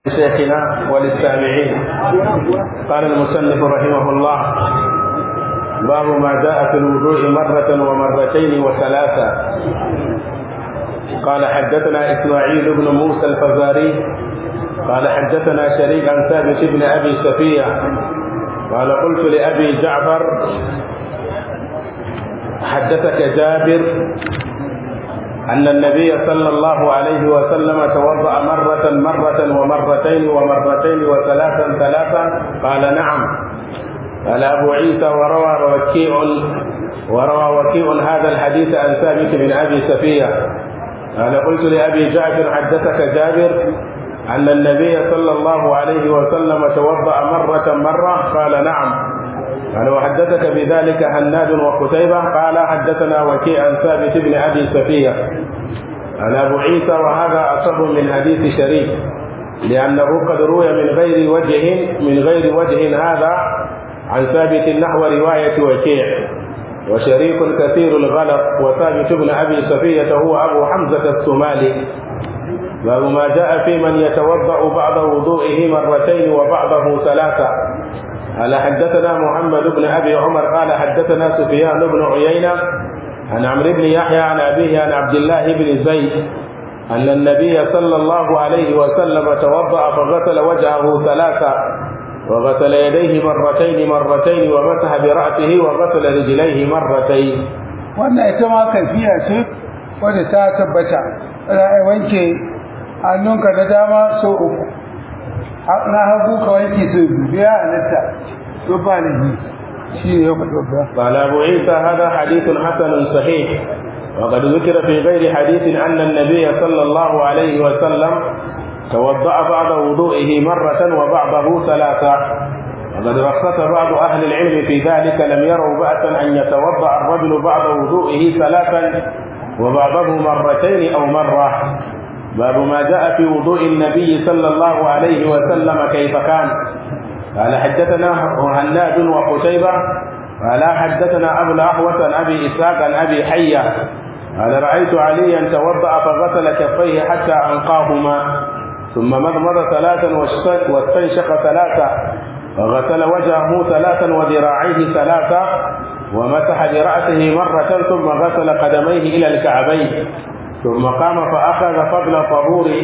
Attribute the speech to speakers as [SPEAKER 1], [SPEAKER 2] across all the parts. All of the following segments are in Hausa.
[SPEAKER 1] شيخنا وللسامعين قال المصنف رحمه الله باب ما جاء في الوضوء مرة ومرتين وثلاثة قال حدثنا إسماعيل بن موسى الفزاري قال حدثنا شريك عن ثابت بن أبي سفية قال قلت لأبي جعفر حدثك جابر أن النبي صلى الله عليه وسلم توضأ مرة مرة ومرتين ومرتين وثلاثا ثلاثا قال نعم قال أبو عيسى وروى وكيع وروى وكيع هذا الحديث عن ثابت بن أبي سفية قال قلت لأبي جعفر حدثك جابر أن النبي صلى الله عليه وسلم توضأ مرة مرة قال نعم قال وحدثك بذلك هناد وقتيبة قال حدثنا وكيع عن ثابت بن أبي سفية عن أبو عيسى وهذا أصح من حديث شريك لأنه قد روي من غير وجه من غير وجه هذا عن ثابت نحو رواية وكيع وشريك كثير الغلط وثابت بن أبي سفية هو أبو حمزة الصومالي باب ما جاء في من يتوضأ بعض وضوئه مرتين وبعضه ثلاثة قال حدثنا محمد بن ابي عمر قال حدثنا سفيان بن عيينه عن عمرو بن يحيى عن ابيه عن عبد الله بن زيد ان النبي صلى الله عليه وسلم توضا فغسل وجهه ثلاثا وغسل يديه مرتين مرتين ومسح براسه وغسل رجليه مرتين
[SPEAKER 2] wannan ita ma kafiya ce wadda ta tabbata ana wanke hannunka na dama so uku na hagu ka wanke so biyu ya halatta to ba ne shi ne ya faɗi ba
[SPEAKER 1] قال أبو عيسى هذا حديث حسن صحيح وقد ذكر في غير حديث أن النبي صلى الله عليه وسلم توضأ بعض وضوئه مرة وبعضه ثلاثة وقد رخص بعض أهل العلم في ذلك لم يروا بأسا أن يتوضأ الرجل بعض وضوئه ثلاثا وبعضه مرتين أو مرة باب ما جاء في وضوء النبي صلى الله عليه وسلم كيف كان قال حدثنا هناد وقتيبة قال حدثنا أبو الأحوص عن أبي إسحاق عن أبي حية قال رأيت عليا توضأ فغسل كفيه حتى أنقاهما ثم مضمض ثلاثا واستنشق ثلاثا وغسل وجهه ثلاثا وذراعيه ثلاثا ومسح برأسه مرة ثم غسل قدميه إلى الكعبين ثم قام فأخذ فضل طهوره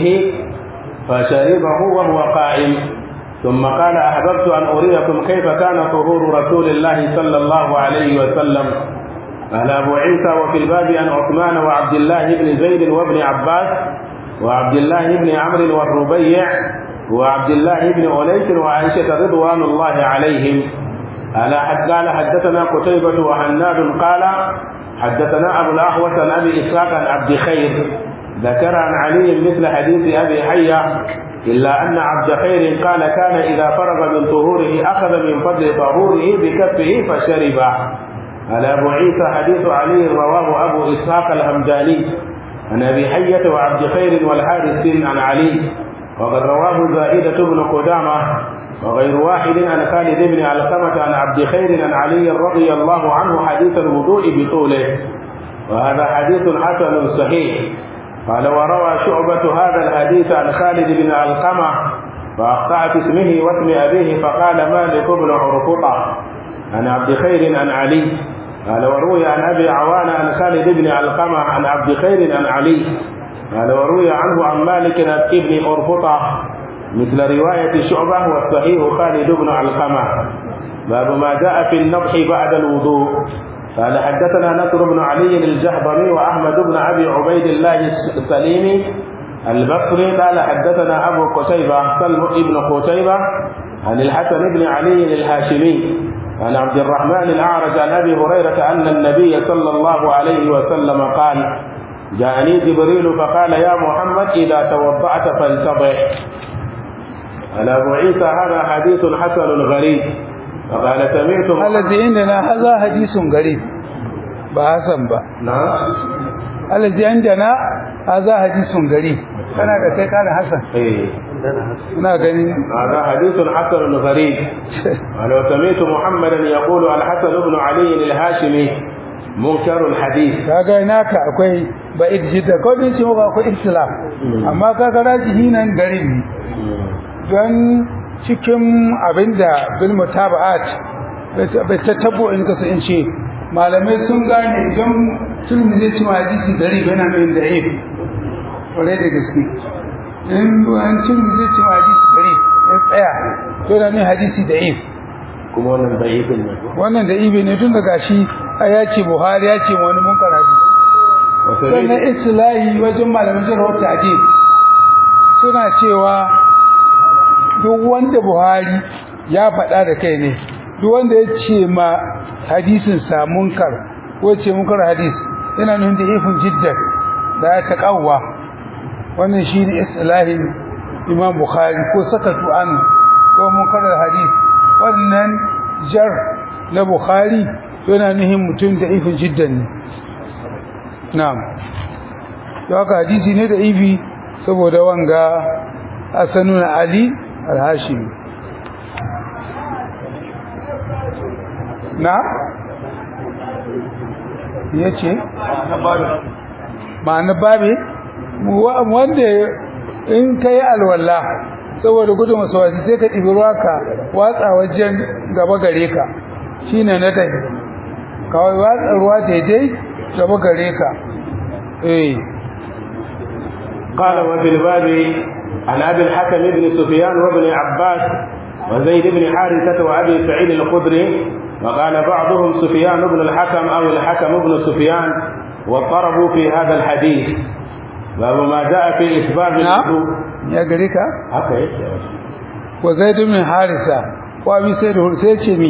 [SPEAKER 1] فشربه وهو قائم ثم قال أحببت أن أريكم كيف كان طهور رسول الله صلى الله عليه وسلم قال أبو عيسى وفي الباب عن عثمان وعبد الله بن زيد وابن عباس وعبد الله بن عمرو والربيع وعبد الله بن أنيس وعائشة رضوان الله عليهم قال حدثنا قتيبة وحناد قال حدثنا أبو الأحوص عن أبي إسحاق عن عبد خير ذكر عن علي مثل حديث أبي حية إلا أن عبد خير قال كان إذا فرغ من طهوره أخذ من فضل طهوره بكفه فشرب قال أبو عيسى حديث علي رواه أبو إسحاق الهمداني عن أبي حية وعبد خير والحارث عن علي وقد رواه زائدة بن قدامة وغير واحد عن خالد بن علقمة عن عبد خير عن علي رضي الله عنه حديث الوضوء بطوله وهذا حديث حسن صحيح قال وروى شعبة هذا الحديث عن خالد بن علقمة فأخطأ في اسمه واسم أبيه فقال مالك بن عرفطة عن عبد خير عن علي قال وروي عن أبي عوان عن خالد بن علقمة عن عبد خير عن علي قال وروي عنه عن مالك بن عرفطة مثل رواية شعبة والصحيح خالد بن علقمة باب ما جاء في النضح بعد الوضوء قال حدثنا نصر بن علي الجهضمي وأحمد بن أبي عبيد الله السليمي البصري قال حدثنا أبو قتيبة سلم بن قتيبة عن الحسن بن علي الهاشمي عن عبد الرحمن الأعرج عن أبي هريرة أن النبي صلى الله عليه وسلم قال جاءني جبريل فقال يا محمد إذا توضأت فانتضح قال أبو عيسى هذا حديث حسن غريب فقال سمعت
[SPEAKER 2] الذي عندنا هذا حديث غريب بحسن با
[SPEAKER 1] نعم
[SPEAKER 2] الذي عندنا هذا حديث غريب kana da kai kana hasan
[SPEAKER 1] إيه
[SPEAKER 2] ina ganin
[SPEAKER 1] هذا حديث حسن غريب قال وسمعت محمدا يقول الحسن بن علي الهاشمي منكر الحديث
[SPEAKER 2] kaga naka akwai ba idjida ko din shi ba akwai ibtila amma kaga rajihi nan garin ne don cikin abinda bil mutaba'at bai ta tabo in kasu in ce malamai sun gane idan turmi zai ci hadisi gari yana mai da if kwarai da gaske in an turmi zai ci hadisi gari ya tsaya to da ne hadisi da if
[SPEAKER 1] kuma wannan da ibn ne
[SPEAKER 2] wannan da ibe ne tun daga shi a ya ce buhari ya ce wani munkar hadisi sannan islahi wajen malamin jarhar ta'adil suna cewa duk wanda buhari ya faɗa da kai ne duk wanda ya ce ma hadisin sa munkar ko ce munkar hadis yana nuna da ifin jiddan da ya taƙawwa wannan shi ne islahin imam bukhari ko sakatu an ko munkar hadis wannan jar na bukhari yana nuhin mutum da ifin jiddan ne na'am to haka hadisi ne da ifi saboda wanga asanun ali al-hashimi na yace ma'ana babe wanda in kai alwala saboda gudun masawati sai ka ɗibi ruwa ka watsa wajen gaba gare ka shine na dai kawai watsa ruwa daidai gaba gare ka eh
[SPEAKER 1] قال وفي الباب عن ابي الحكم بن سفيان وابن عباس وزيد بن حارثه وابي سعيد الخدري وقال بعضهم سفيان بن الحكم او الحكم بن سفيان واضطربوا في هذا الحديث باب ما جاء في اثبات الوضوء
[SPEAKER 2] يا غريكا
[SPEAKER 1] haka yake
[SPEAKER 2] وزيد بن حارثه وابي سعيد الخدري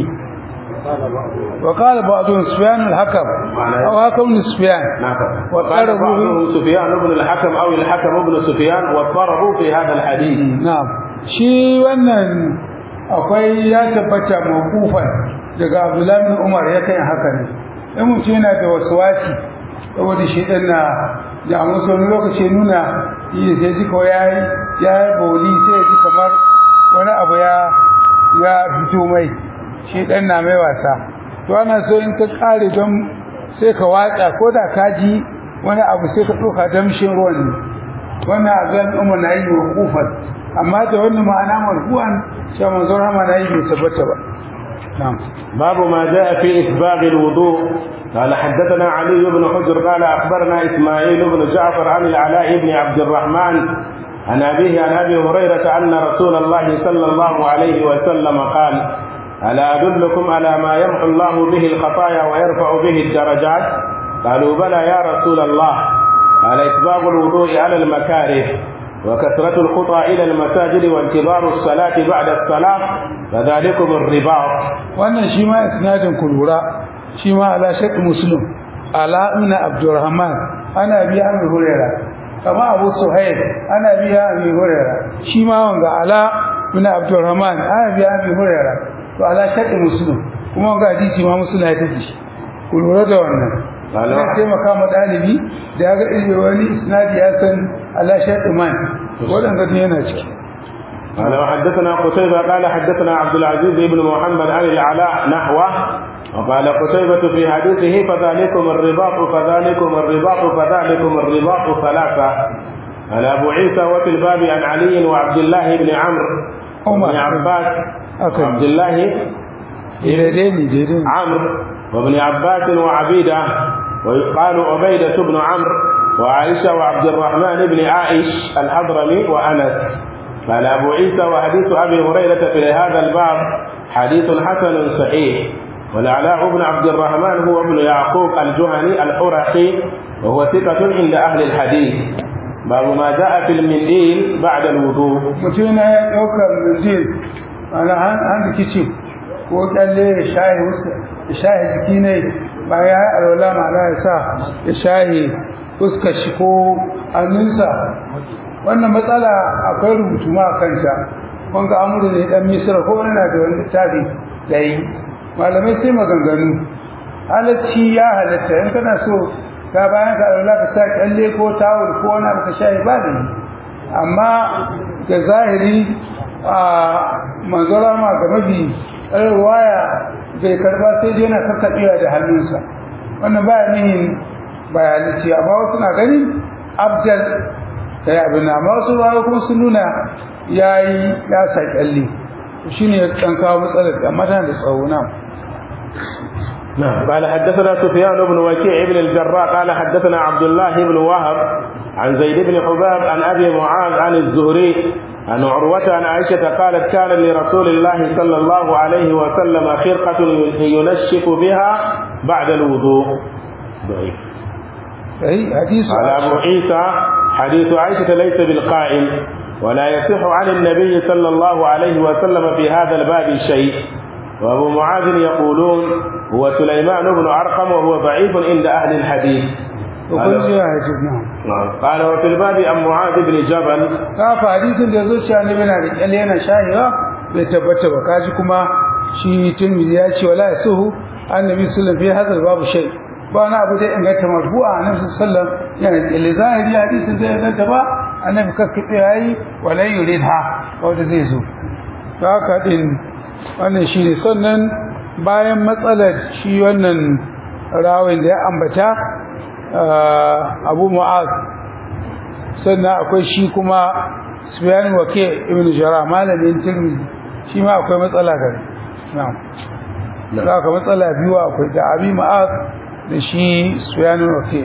[SPEAKER 2] وقال بعضهم سفيان الحكم او حكم بن سفيان
[SPEAKER 1] نعم
[SPEAKER 2] وقال
[SPEAKER 1] وقال بعضهم سفيان بن الحكم او الحكم بن سفيان واضطربوا في هذا الحديث
[SPEAKER 2] na'am shi wannan akwai ya tabbata mawqufan daga Abdullah bin Umar ya kai haka ne in mutum yana da waswasi saboda shi dan na da musu wani lokaci nuna yi sai ji ko yayi ya boli sai ji kamar wani abu ya ya fito mai shi dan na mai wasa to ana so in ka kare don sai ka watsa ko da ka ji wani abu sai ka ɗauka damshin ruwan ne wannan azan umar na yi wa kufar amma da wannan ma'ana marfu'an cewa manzon rama na yi bai tabbata ba na'am
[SPEAKER 1] باب ما جاء في إسباغ الوضوء قال حدثنا علي بن حجر قال أخبرنا إسماعيل بن جعفر عن العلاء بن عبد الرحمن عن أبيه عن أبي هريرة أن رسول الله صلى الله عليه وسلم قال ألا أدلكم على ما يمحو الله به الخطايا ويرفع به الدرجات قالوا بلى يا رسول الله قال إسباغ الوضوء على المكاره وكثرة الخطى إلى المساجد وانتظار الصلاة بعد الصلاة فذلكم الرباط
[SPEAKER 2] wannan shi ma isnadin kulura shi ma ala shaq muslim ala ibn abdurrahman ana biya abi huraira kama abu suhaib ana biya abi huraira shi ma wanga ala ibn abdurrahman ana biya abi huraira to ala shaq muslim kuma wanga hadisi ma muslim ya tafi shi kulura da wannan
[SPEAKER 1] Ala-
[SPEAKER 2] Zai taimaka ma ɗalibi da ya ga irin wani isnadi ya san ala shaq man waɗanda ne yana ciki
[SPEAKER 1] قال وحدثنا قتيبة قال حدثنا عبد العزيز بن محمد عن العلاء نحوه وقال قتيبة في حديثه فذلكم الرباط فذلكم الرباط فذلكم الرباط ثلاثة قال أبو عيسى وفي الباب عن علي وعبد الله بن عمرو
[SPEAKER 2] عمر.
[SPEAKER 1] بن عباس
[SPEAKER 2] أكرم.
[SPEAKER 1] وعبد الله
[SPEAKER 2] daidai ne daidai ne
[SPEAKER 1] عمرو وابن عباس وعبيدة ويقال عبيدة بن عمرو وعائشة وعبد الرحمن بن عائش الحضرمي وأنس قال أبو عيسى وحديث أبي هريرة في هذا الباب حديث حسن صحيح والعلاء بن عبد الرحمن هو ابن يعقوب الجهني الحرقي وهو ثقة عند أهل الحديث باب ما جاء في المنديل بعد الوضوء
[SPEAKER 2] mutum na ya ɗaukar mindil ana hannu kici ko kyalle ya shahi wuska ya shahi jiki ne bayan ya alwala ma'ana ya sa ya shahi fuskar shi ko hannunsa wannan matsala akwai rubutu ma a kanta wanga amuru ne dan misira ko wani na da wani littafi da yi malamai sai maganganu halacci ya halatta in kana so ka bayan ka alwala ka sa kyalle ko tawul ko wani abu ka shahi ba da yi amma ga zahiri a manzara ma ga mabi ruwaya bai karba sai dai yana kakkaɓewa da hannunsa wannan baya nihin bayanci amma wasu na ganin abdal kai abin nan amma wasu ruwayoyi kuma sun nuna yayi ya sa kyalle shine ya dan kawo matsalar amma tana da tsawo na
[SPEAKER 1] نعم قال حدثنا سفيان بن وكيع بن الجراح قال حدثنا عبد الله بن وهب عن زيد بن حباب عن ابي معاذ عن الزهري عن عروة عن عائشة قالت كان لرسول الله صلى الله عليه وسلم خرقة ينشف بها بعد الوضوء ضعيف
[SPEAKER 2] اي حديث
[SPEAKER 1] قال أبو عيسى حديث عائشة ليس بالقائم ولا يصح عن النبي صلى الله عليه وسلم في هذا الباب شيء وأبو معاذ يقولون هو سليمان بن أرقم وهو ضعيف عند أهل الحديث
[SPEAKER 2] وكل جاء حديث نعم
[SPEAKER 1] نعم. قال وفي الباب عن معاذ بن جبل
[SPEAKER 2] kafa hadisin da zo cewa annabi na da kyalle yana shahiwa bai tabbata ba kaji kuma shi Tirmidhi ya ce wala yasuhu annabi sallallahu alaihi wasallam babu shay ba wani abu da inganta marfu'a annabi sallallahu yana da kyalle zahiri hadisin da inganta ba annabi kakkabe yayi wala yuridha wanda zai zo to haka din wannan shine sannan bayan matsalar shi wannan rawin da ya ambata Abu Mu'az sannan akwai shi kuma Sufyan Wake ibn Jarrah malamin Tirmidhi shi ma akwai matsala gare na'am da ka matsala biyu akwai da Abi Ma'az da shi Sufyan Wake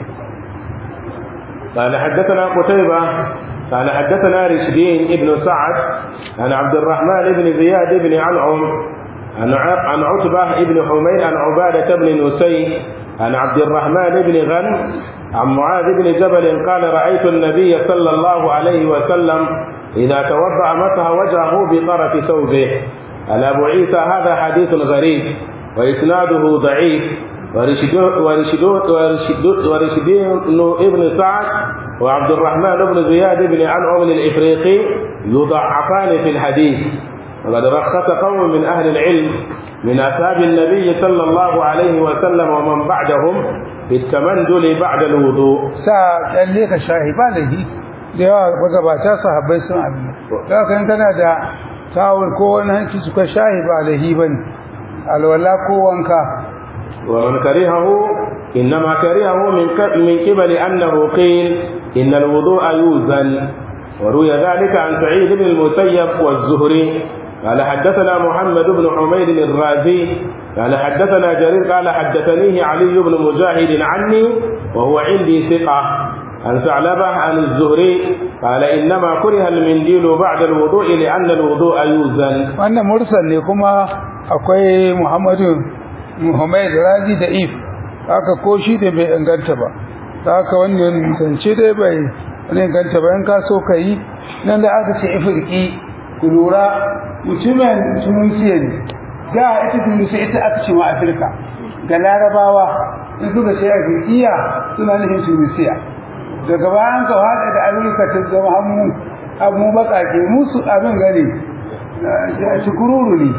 [SPEAKER 1] قال حدثنا قتيبة قال حدثنا رشدين ابن سعد عن عبد الرحمن بن زياد بن عنعم عن ع- عن عتبة بن حميد عن عبادة بن نسي عن عبد الرحمن بن غن عن معاذ بن جبل قال رأيت النبي صلى الله عليه وسلم إذا توضأ مسح وجهه بطرف ثوبه قال أبو عيسى هذا حديث غريب وإسناده ضعيف ورشد ورشد ورشد ورشدين ابن سعد وعبد الرحمن بن زياد بن عنعم الإفريقي يضعفان في الحديث وقد رخص قوم من أهل العلم من أصحاب النبي صلى الله عليه وسلم ومن بعدهم في التمندل بعد الوضوء
[SPEAKER 2] sa kyalle ka shahi ba da hi da yawa magabata sahabbai sun abin da haka in kana da tawul ko wani hanci suka shahi ba da hi bane alwala ko wanka
[SPEAKER 1] ومن كرهه إنما كرهه من ك- من قبل أنه قيل إن الوضوء يوزن وروي ذلك عن سعيد بن المسيب والزهري قال حدثنا محمد بن حميد الرازي قال حدثنا جرير قال حدثنيه علي بن مجاهد عني وهو عندي ثقة عن ثعلبة عن الزهري قال إنما كره المنديل بعد الوضوء لأن الوضوء يوزن
[SPEAKER 2] wannan mursal ne kuma akwai Muhammadu Muhammad Razi da If haka ko shi da bai inganta ba da haka wannan zance dai bai wani inganta ba in ka so ka yi nan da aka ce ifirki ku lura mutumin tunisiya ne da ita tunisiya ita aka ce ma afirka ga larabawa in suka ce afirkiya suna nufin tunisiya daga bayan ka hada da amurka ta zama hannu abu bakake musu abin gani a cikururu ne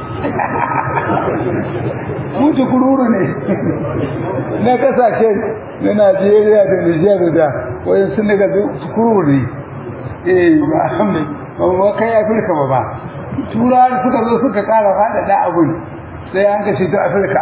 [SPEAKER 2] mu cikururu ne na kasashen na najeriya da nijar da wajen sun daga cikururu ne eh ba alhamdulillah ba ba kai afirka ba ba tura suka zo suka kara faɗaɗa abun sai an kashe ta afirka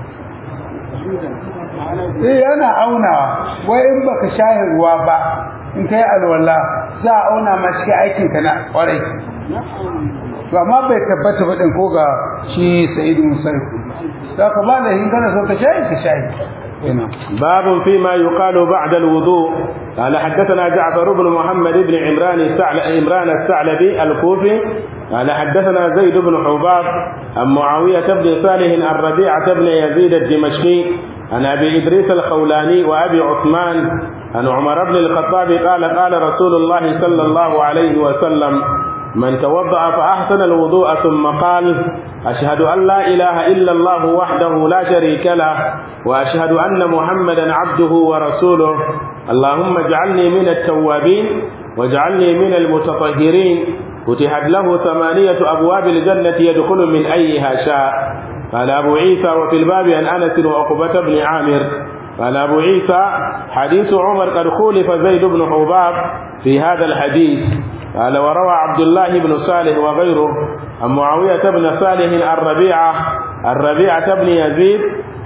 [SPEAKER 2] eh yana aunawa wai in baka shahin ruwa ba in kai alwala za a auna ma shi aikin ka na kwarai to amma bai tabbata ba din ko ga shi Sa'id Musayyib to ka ba da hin kana so ka shahi ka shahi ina
[SPEAKER 1] باب فيما يقال بعد الوضوء قال حدثنا جعفر بن محمد بن عمران الثعل... عمران الثعلبي الكوفي قال حدثنا زيد بن حباب عن معاوية بن صالح عن ربيعة بن يزيد الدمشقي عن أبي إدريس الخولاني وأبي عثمان عن عمر بن الخطاب قال قال رسول الله صلى الله عليه وسلم من توضأ فأحسن الوضوء ثم قال أشهد أن لا إله إلا الله وحده لا شريك له وأشهد أن محمدا عبده ورسوله اللهم اجعلني من التوابين واجعلني من المتطهرين فتحت له ثمانية أبواب الجنة يدخل من أيها شاء قال أبو عيسى وفي الباب عن أنس وعقبة بن عامر قال أبو عيسى حديث عمر قد خولف زيد بن حباب في هذا الحديث قال وروى عبد الله بن صالح وغيره عن معاوية بن صالح الربيعة الربيعة بن يزيد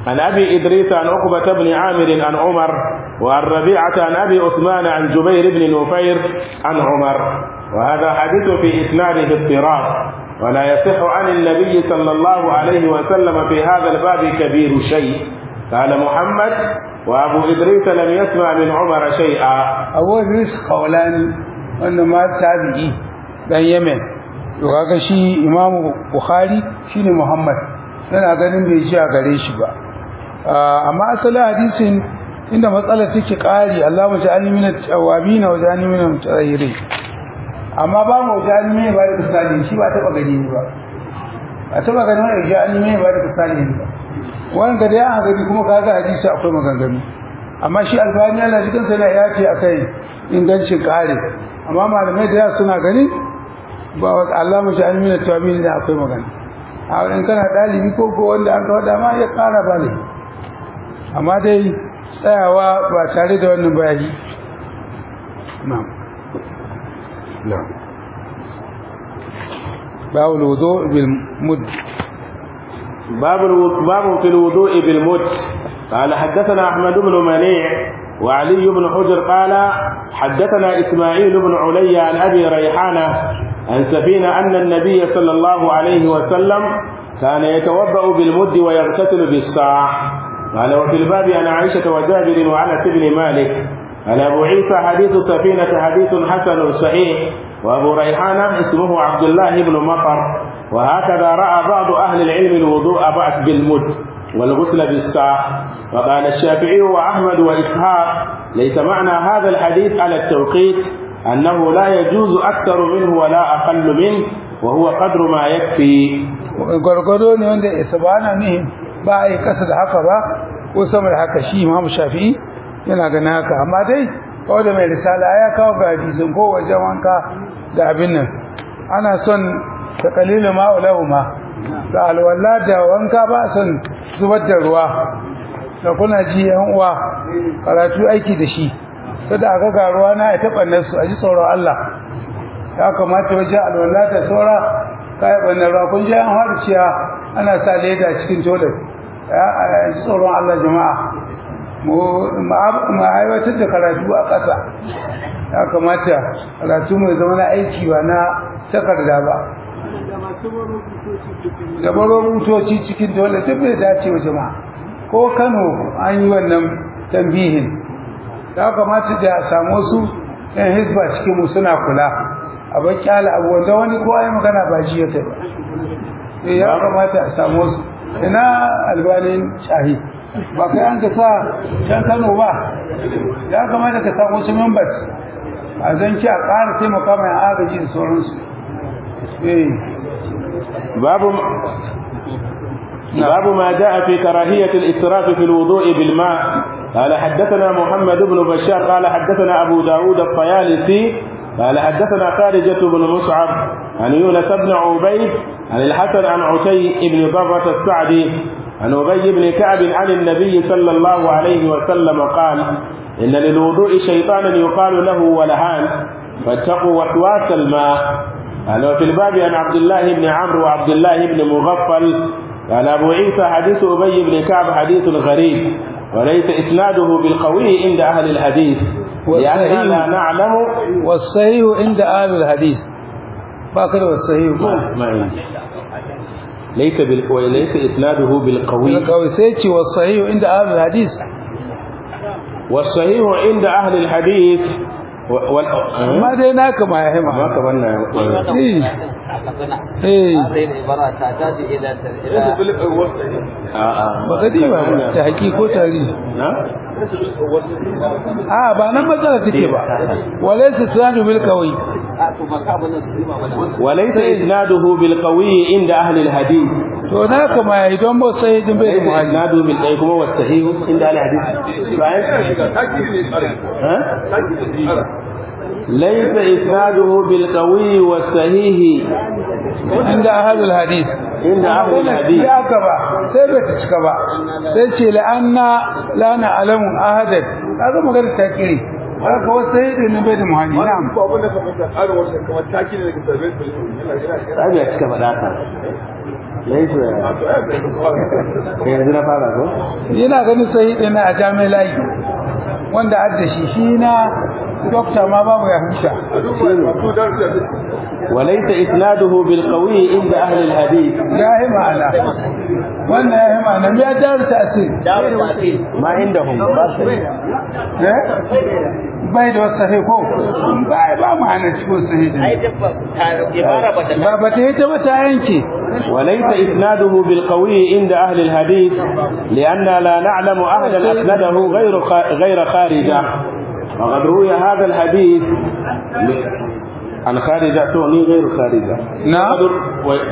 [SPEAKER 1] عن أبي إدريس عن عقبة بن عامر عن عمر وعن ربيعة عن أبي عثمان عن جبير بن نفير عن عمر وهذا حديث في إسناده اضطراب ولا يصح عن النبي صلى الله عليه وسلم في هذا الباب كبير شيء قال محمد وأبو إدريس لم يسمع من عمر شيئا
[SPEAKER 2] abu idris kaulani wanda ma tabi'i dan yemen to kaga shi imamu bukhari shine muhammad yana ganin bai ji a gare shi ba Ah, amma asalin hadisin inda matsalar take kari Allah mu ja'alni min at-tawabin wa ja'alni min al-mutahhirin amma ba mu ja'alni min ba da misali shi ba taba gani ba a taba gani wani ja'alni min ba da misali ba wannan ga dai an gani kuma kaga hadisi akwai maganganu amma shi albani Allah jikin sa ya ce akai ingancin kare amma malamai da yawa suna gani ba wa Allah mu ja'alni min at-tawabin da akwai magana a in kana dalibi ko ko wanda an kawo dama ya kara ba ne amma dai tsayawa ba tare da wannan bayani na'am na'am babu wudu bil mud
[SPEAKER 1] باب الو- باب في الوضوء بالمد قال حدثنا احمد بن منيع وعلي بن حجر قال حدثنا اسماعيل بن علي عن ابي ريحانه عن سفينه ان النبي صلى الله عليه وسلم كان يتوضا بالمد ويغتسل بالصاع قال وفي الباب عن عائشه وجابر وانس بن مالك عن ابو عيسى حديث سفينه حديث حسن صحيح وابو ريحانه اسمه عبد الله بن مطر وهكذا راى بعض اهل العلم الوضوء بعد بالمد والغسل بالساع وقال الشافعي واحمد واسحاق ليس معنى هذا الحديث على التوقيت انه لا يجوز اكثر منه ولا اقل منه وهو قدر ما يكفي
[SPEAKER 2] gwargwado ne wanda isa ba na nihin ba a yi kasa da haka ba ko sama da haka shi imamu shafi'i yana ganin haka amma dai kawai da mai risala ya kawo ga hadisin ko wajen wanka da abin nan ana son ta kalilu ma'ulahu ma da alwala da wanka ba a son zubar da ruwa da kuna ji yan uwa karatu aiki da shi kada aka ga ruwa na ya taɓa nasu a ji tsoron Allah ya kamata wajen alwala da saura kayan ɓannan ruwa kun ji an haɗu ciya ana sa leda cikin toilet ya a ji tsoron Allah jama'a mu aiwatar da karatu a ƙasa ya kamata karatu mai zama na aiki ba na takarda ba da baro rutoci cikin dole duk bai dace wa jama'a ko kano an yi wannan tambihin ya kamata da a samu su yan hisba cikin mu suna kula a bar kyala abu wanda wani kowa ya magana ba shi ya kai ba Eh, ya kamata a samu su ina albanin shahi ba kai an ka sa can kano ba ya kamata ka samu su members a zan ci a ƙara taimaka mai agaji da sauransu eh
[SPEAKER 1] باب باب ما جاء في كراهية الإسراف في الوضوء بالماء قال حدثنا محمد بن بشار قال حدثنا أبو داود الطيالسي قال حدثنا خارجة بن مصعب عن يونس بن عبيد عن الحسن عن عتي بن ضرة السعدي عن أبي بن كعب عن النبي صلى الله عليه وسلم قال إن للوضوء شيطانا يقال له ولهان فاتقوا وسواس الماء قال وفي الباب عن عبد الله بن عمرو وعبد الله بن مغفل قال أبو عيسى حديث أبي بن كعب حديث غريب وليس إسناده بالقوي عند أهل الحديث لأننا لا نعلم
[SPEAKER 2] والصحيح عند أهل الحديث باكر والصحيح
[SPEAKER 1] ما عندي ليس بال... ليس إسناده بالقوي
[SPEAKER 2] القوي سيتي والصحيح عند أهل الحديث
[SPEAKER 1] والصحيح عند أهل الحديث و... وال...
[SPEAKER 2] ما dai naka ma ya hima
[SPEAKER 1] ما كمان
[SPEAKER 2] eh eh
[SPEAKER 3] هذه العبارات تحتاج الى
[SPEAKER 2] ba ka ce ba ta haƙi ko tarihi
[SPEAKER 1] نعم
[SPEAKER 2] a ba nan matsala take ba walaysa sanu bil qawi
[SPEAKER 1] وليس إسناده بالقوي عند أهل الحديث
[SPEAKER 2] to naka ma yayi don ba sai din bai da
[SPEAKER 1] ليس
[SPEAKER 2] muhalli
[SPEAKER 1] إسناده بالقوي كما هو الصحيح عند أهل الحديث ها؟ ليس إسناده بالقوي والصحيح
[SPEAKER 2] inda ahlul hadis
[SPEAKER 1] عند أهل الحديث
[SPEAKER 2] ya ka ba sai bai ta cika ba sai ce la anna la na'lamu ahadan kaga magana ta kire haka wasu sai ne bai da muhalli na'am
[SPEAKER 4] ba abin da ka fahimta tsarin wasu kamar taki ne daga sarbe
[SPEAKER 1] Rabi ya cika faɗa ka. Laifu ya. Kai yanzu na fara ko?
[SPEAKER 2] yana ganin sai ne a jami'ai layi wanda adda shi shi na dokta ma babu ya huta
[SPEAKER 1] وليس إسناده بالقوي عند أهل الحديث
[SPEAKER 2] ya yi ma'ana wannan ya yi ma'ana ya jar tasir
[SPEAKER 1] ما عندهم
[SPEAKER 2] eh bai da wasu sahi ko ba ba ma'ana cikin sahi ba ba ta yi ta ba ta yanke
[SPEAKER 1] وليس إسناده بالقوي عند أهل الحديث لأننا لا نعلم أحدا أسنده غير خا- غير خارجة وقد روي هذا الحديث ل- عن خارجة تعني غير خارجة
[SPEAKER 2] نعم.
[SPEAKER 1] وقد- و-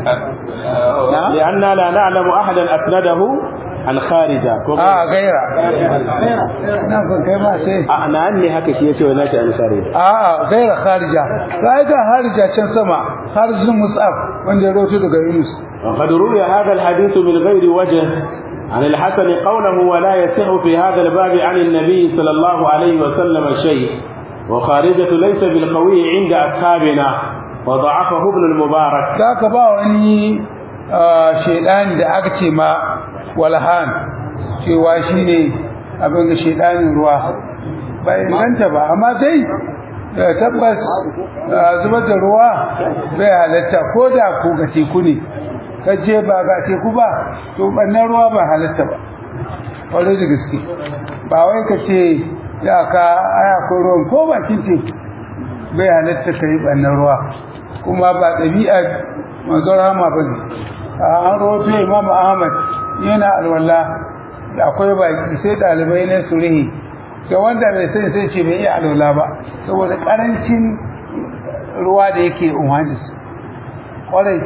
[SPEAKER 2] نعم.
[SPEAKER 1] لأننا لا نعلم أحدا أسنده عن خارجة
[SPEAKER 2] a gaira nan kan kai ma sai
[SPEAKER 1] أنا أني هكا شيء يسوي ناشي عن خارجة
[SPEAKER 2] a'a gaira kharija sai ga harija can sama harzun mus'ab wanda ya roto daga Yunus
[SPEAKER 1] وقد روي هذا الحديث من غير وجه عن الحسن قوله ولا يصح في هذا الباب عن النبي صلى الله عليه وسلم شيء وخارجة ليس بالقوي عند أصحابنا وضعفه ابن المبارك
[SPEAKER 2] za ka ba wani shaidan da aka ce ma walhan cewa shi ne abin da shaidanin ruwa ba inganta ba amma dai eh, tabbas eh, zubar da ruwa bai halatta ko da ko ga teku ne ka je ba ga teku ba to ɓannan ruwa ba halatta ba kwarai da gaske ba wai ka ce ya ka aya ko ruwan ko bakin teku bai halatta ka yi ɓannan ruwa kuma ba ɗabi'a manzon rama ba ne an roto imam ahmad yana alwala da akwai baki sai ɗalibai na surihi ga wanda bai sani sai ce bai iya alwala ba saboda ƙarancin ruwa da yake umarni su ƙwarai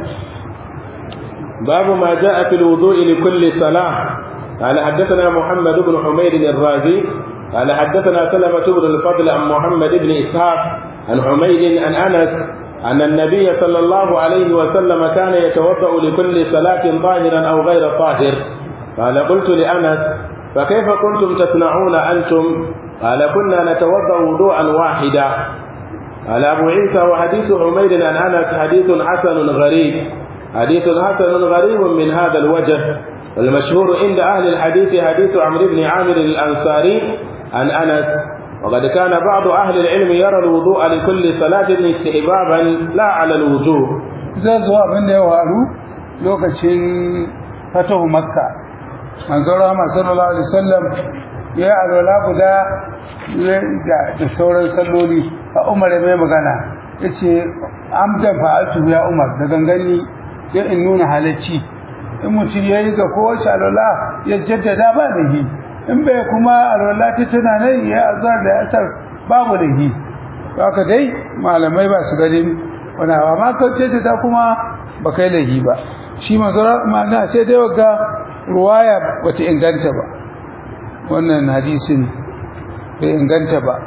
[SPEAKER 1] باب ما جاء في الوضوء لكل صلاة قال حدثنا محمد بن حميد الرازي قال حدثنا سلمة بن الفضل عن محمد بن إسحاق عن حميد عن أنس أن النبي صلى الله عليه وسلم كان يتوضأ لكل صلاة طاهرا أو غير طاهر قال قلت لأنس فكيف كنتم تصنعون أنتم قال كنا نتوضأ وضوءا واحدا قال أبو عيسى وحديث حميد عن أنس حديث حسن غريب حديث حسن غريب من هذا الوجه والمشهور عند أهل الحديث حديث عمرو بن عامر الأنصاري عن أنس وقد كان بعض أهل العلم يرى الوضوء لكل صلاة استحبابا لا على الوجوب
[SPEAKER 2] zai zo abin da ya waru lokacin fatahu makka manzon rama sallallahu alaihi wasallam ya yi alwala guda ya- da da sauran salloli a umar ya mai magana ya ce amdan fa'altu ya umar da gangani ya in nuna halacci in mutum ya yi ga kowace alwala ya jaddada ba da hi in bai kuma alwala ta tana nan ya azar da asar babu da hi haka dai malamai ba su ganin wani hawa ma kauce ta kuma ba kai lahi ba shi mazara ma'ana sai dai wagga ruwaya bata inganta ba wannan hadisin bai inganta ba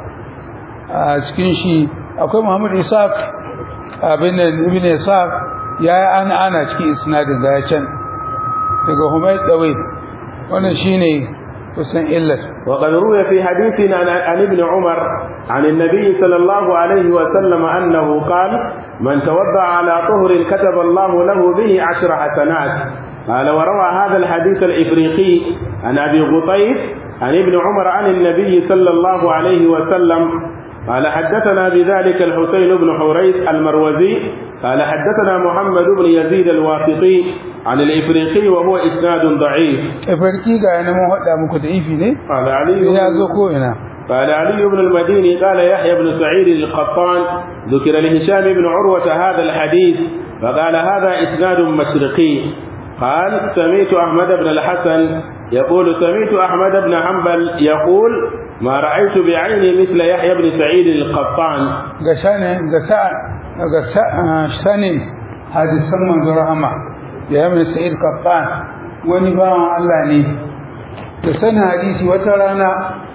[SPEAKER 2] a cikin shi akwai muhammad isaac abin da ibn isaac ya yi ana ana cikin isnadin ga ya can daga humayt dawai wannan shine kusan illar
[SPEAKER 1] وقد روي في حديث عن عن ابن عمر عن النبي صلى الله عليه وسلم أنه قال من توضأ على طهر كتب الله له به عشر حسنات قال وروى هذا الحديث الإفريقي عن أبي غطيف عن ابن عمر عن النبي صلى الله عليه وسلم قال حدثنا بذلك الحسين بن حريث المروزي قال حدثنا محمد بن يزيد الواسطي عن الإفريقي وهو إسناد ضعيف
[SPEAKER 2] farki ga yana mun hada muku da ifi ne
[SPEAKER 1] قال علي
[SPEAKER 2] ya zo ko ina
[SPEAKER 1] قال علي بن المديني قال يحيى بن سعيد القطان ذكر لهشام بن عروة هذا الحديث فقال هذا إسناد مشرقي قال سمعت أحمد بن الحسن يقول سمعت أحمد بن حنبل يقول ما رأيت بعيني مثل يحيى بن سعيد القطان
[SPEAKER 2] ga shanin ga sa ga sa- sanin hadisan manzo rahama ya mai sa'id qattan wani bawan Allah ne da sanin hadisi wata rana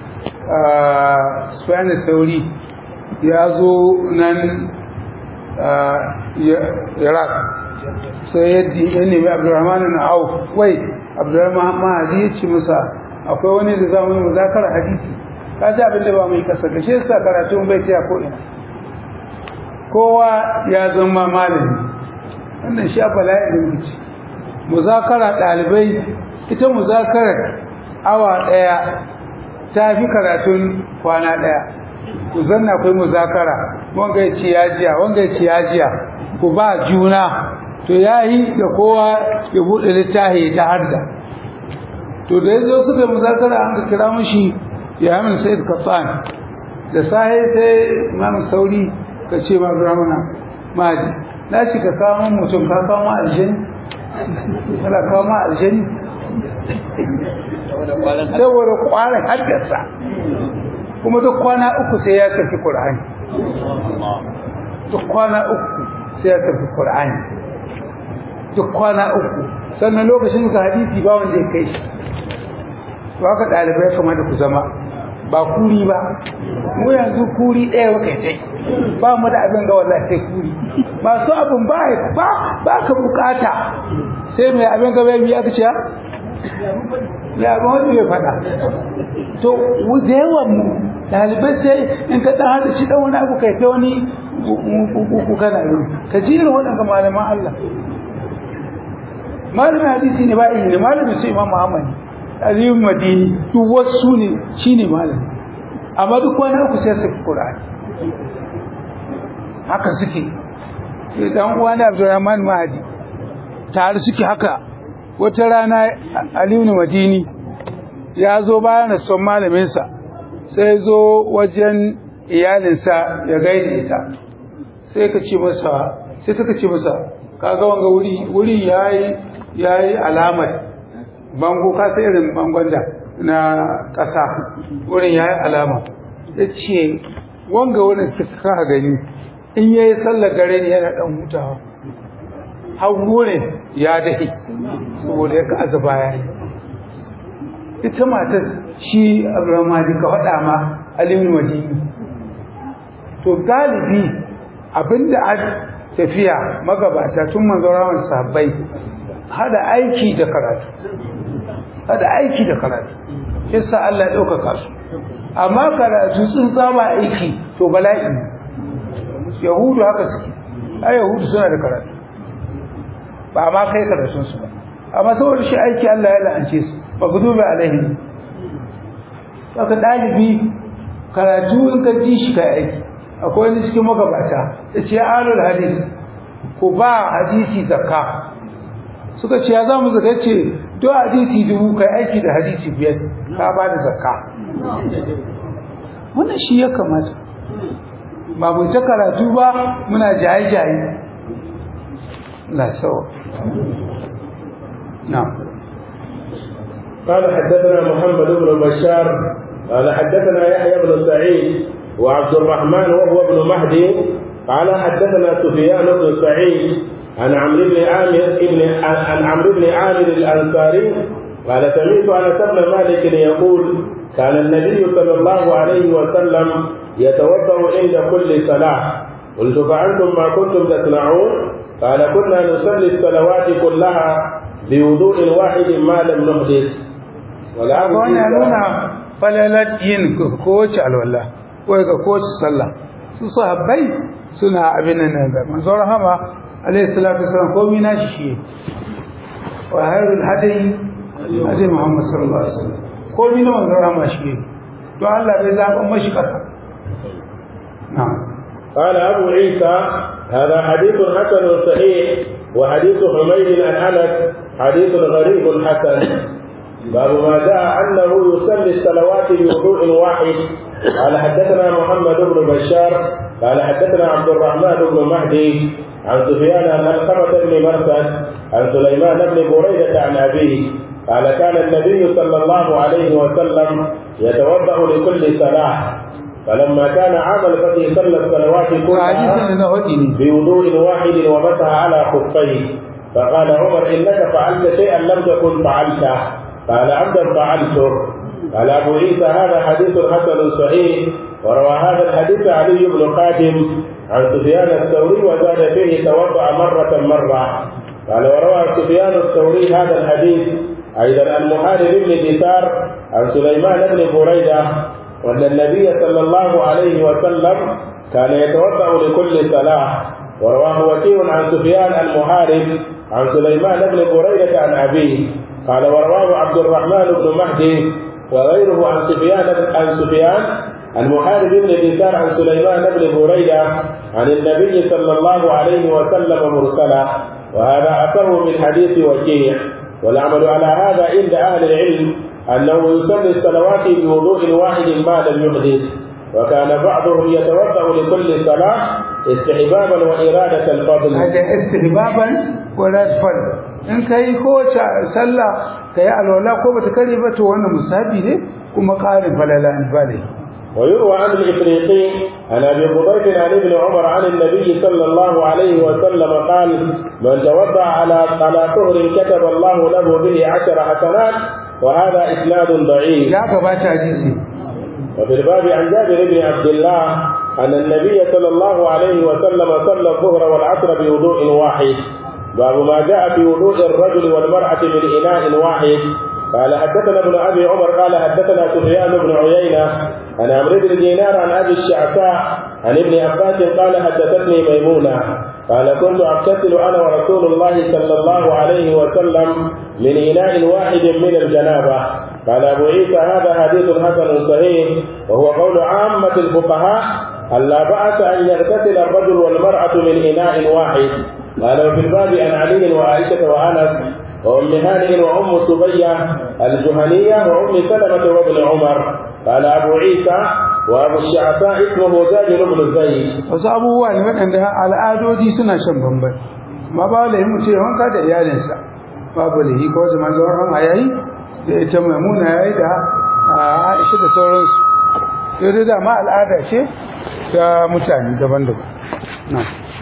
[SPEAKER 2] Sufyan Thauri ya zo nan ah, Ya- Iraq sai yadda ya nemi Abdurrahman na Auf wai Abdurrahman Mahdi ya ce masa akwai wani da za mu yi muzakara hadisi ka ji abin da ba mai kasa ga shi yasa karatu bai taya ko ina kowa ya zama malami wannan shi a bala'in da muke muzakara ɗalibai ita muzakarar awa ɗaya ta fi karatun kwana ɗaya ku zanna akwai muzakara wanga ya ce ya jiya wanga ya ce ya jiya ku ba juna to ya yi da kowa ya buɗe littafi ta harda to da ya zo suka yi muzakara an ka kira mashi ya min sai kafan da sahi sai imam sauri ka ce ma ramana maji na shi ka kawo mutum ka kawo aljani kana kawo aljani saboda kwanan haddasa kuma duk kwana uku sai ya tafi Qur'ani duk kwana uku sai ya tafi Qur'ani duk kwana uku sannan lokacin ka hadisi ba wanda ya kai shi to haka dalibai kamar da ku zama ba kuri ba mu yanzu kuri ɗaya wa kai ba mu da abin ga wallahi sai kuri masu abin ba ba ba ka bukata sai mai abin ga bai aka ce ya ba wanda bai faɗa to da yawan mu ɗalibai sai in ka ɗan haɗa shi ɗan wani abu kai ta wani ku kana yi ka ji irin waɗanda malaman Allah malamin hadisi ne ba ne malamin su imam Muhammad Aliyu Madini duk wasu ne shine malami amma duk wani uku sai su Qur'ani haka suke dan uwa da Abdurrahman Mahdi tare suke haka wata rana Aliyu Madini ya zo bayan da son malaminsa sai zo wajen iyalinsa ya gaida ita sai ka ce masa sai ta ce masa kaga wanga wuri wuri yayi yayi alamar bango ka sai irin bangon da na ƙasa wurin yayi alama yace wanga wurin ka gani in yayi sallar gare ne yana dan hutawa hawo ne ya dahi saboda ya ka azaba yayi ita matar shi Abdurrahman ka faɗa ma Aliyu Madini to galibi abinda a tafiya magabata tun manzo rawan sahabbai hada aiki da karatu hada aiki da karatu kissa Allah ya ɗaukaka su amma karatu sun saba aiki to bala'i yahudu haka suke ai yahudu suna da karatu ba ma kai karatun su ba amma saboda shi aiki Allah ya la'ance su ba ku duba alaihi saka dalibi karatu in ka ji shi kai aiki akwai wani cikin magabata ya ce alul hadis ku ba hadisi zakka suka ce ya za mu zaka ce do hadisi dubu kai aiki da hadisi biyar ka ba da zakka wannan shi ya kamata ba mu ta karatu ba muna jaye-jaye na sawa na'am
[SPEAKER 1] قال حدثنا محمد بن بشار قال حدثنا يحيى بن سعيد وعبد الرحمن وهو ابن مهدي قال حدثنا سفيان بن سعيد عن عمرو بن عامر ابن عن عمرو بن عامر الانصاري قال سمعت انس بن مالك يقول كان النبي صلى الله عليه وسلم يتوضا عند كل صلاه قلت فانتم ما كنتم تصنعون قال كنا نصلي الصلوات كلها بوضوء واحد ما لم نحدث ولا
[SPEAKER 2] wannan nuna falalar yin kowace alwala ko ga kowace sallah su sahabbai suna abin nan ga manzo rahama alayhi salatu wasallam komai na shi wa hayrul hadi hadi muhammad sallallahu alaihi wasallam komai na manzo rahama shi to Allah bai zaba mashi kasa na'am
[SPEAKER 1] قال أبو عيسى هذا حديث حسن صحيح وحديث حميد عن أنس حديث غريب حسن باب ما جاء أنه يصلي الصلوات بوضوء واحد قال حدثنا محمد بن بشار قال حدثنا عبد الرحمن بن مهدي عن سفيان عن علقمة بن مرثد عن سليمان بن بريدة عن أبيه قال كان النبي صلى الله عليه وسلم يتوضأ لكل صلاة فلما كان عام الفتح صلى الصلوات كلها بوضوء واحد ومسح على خفيه فقال عمر انك فعلت شيئا لم تكن فعلته قال عبدا فعلته قال ابو عيسى هذا حديث حسن صحيح وروى هذا الحديث علي بن خادم عن سفيان الثوري وزاد فيه توضا مره مره قال وروى سفيان الثوري هذا الحديث ايضا عن محارب بن دثار عن سليمان بن بريده وأن النبي صلى الله عليه وسلم كان يتوضأ لكل صلاة ورواه وكيع عن سفيان المحارب عن سليمان بن بريدة عن أبيه قال ورواه عبد الرحمن بن مهدي وغيره عن سفيان عن سفيان عن محارب بن دينار عن سليمان بن بريدة عن النبي صلى الله عليه وسلم مرسلا وهذا أثره من حديث وكيع والعمل على هذا عند أهل العلم أنه يصلي الصلوات بوضوء واحد ما لم يحدث وكان بعضهم يتوضأ لكل صلاة استحبابا وإرادة الفضل
[SPEAKER 2] haka istihbaban wala fal in kai ko sallah kai alwala ko bata kare ba to wannan musabi ne kuma qarin falala ne ba ne
[SPEAKER 1] ويروى عن الإفريقي عن أبي قبيس عن ابن عمر عن النبي صلى الله عليه وسلم قال من توضأ على على طهر كتب الله له به عشر حسنات وهذا إسناد ضعيف
[SPEAKER 2] ya gabata hadisi
[SPEAKER 1] وفي الباب عن جابر بن عبد الله أن النبي صلى الله عليه وسلم صلى الظهر والعصر بوضوء واحد باب ما جاء في وضوء الرجل والمرأة من إناء واحد قال حدثنا ابن أبي عمر قال حدثنا سفيان بن عيينة عن عمرو بن دينار عن أبي الشعثاء عن ابن عباس قال حدثتني ميمونة قال كنت أغتسل أنا ورسول الله صلى الله عليه وسلم من إناء واحد من الجنابة قال أبو عيسى هذا حديث حسن صحيح وهو قول عامة الفقهاء ألا بأس أن يغتسل الرجل والمرأة من إناء واحد قال وفي الباب عن علي وعائشة وأنس وأم هانئ وأم سبية الجهنية وأم سلمة وابن عمر قال أبو عيسى وأبو الشعثاء اسمه زاجر بن زيد
[SPEAKER 2] wasu abubuwa ne waɗanda al'adodi suna shan bamban ma ba da mu ce wanka da iyalinsa babu lahi ko da manzo rahama yayi da ita maimuna yayi da ah, Aisha da sauransu yau da ma al'ada ce ta mutane daban-daban na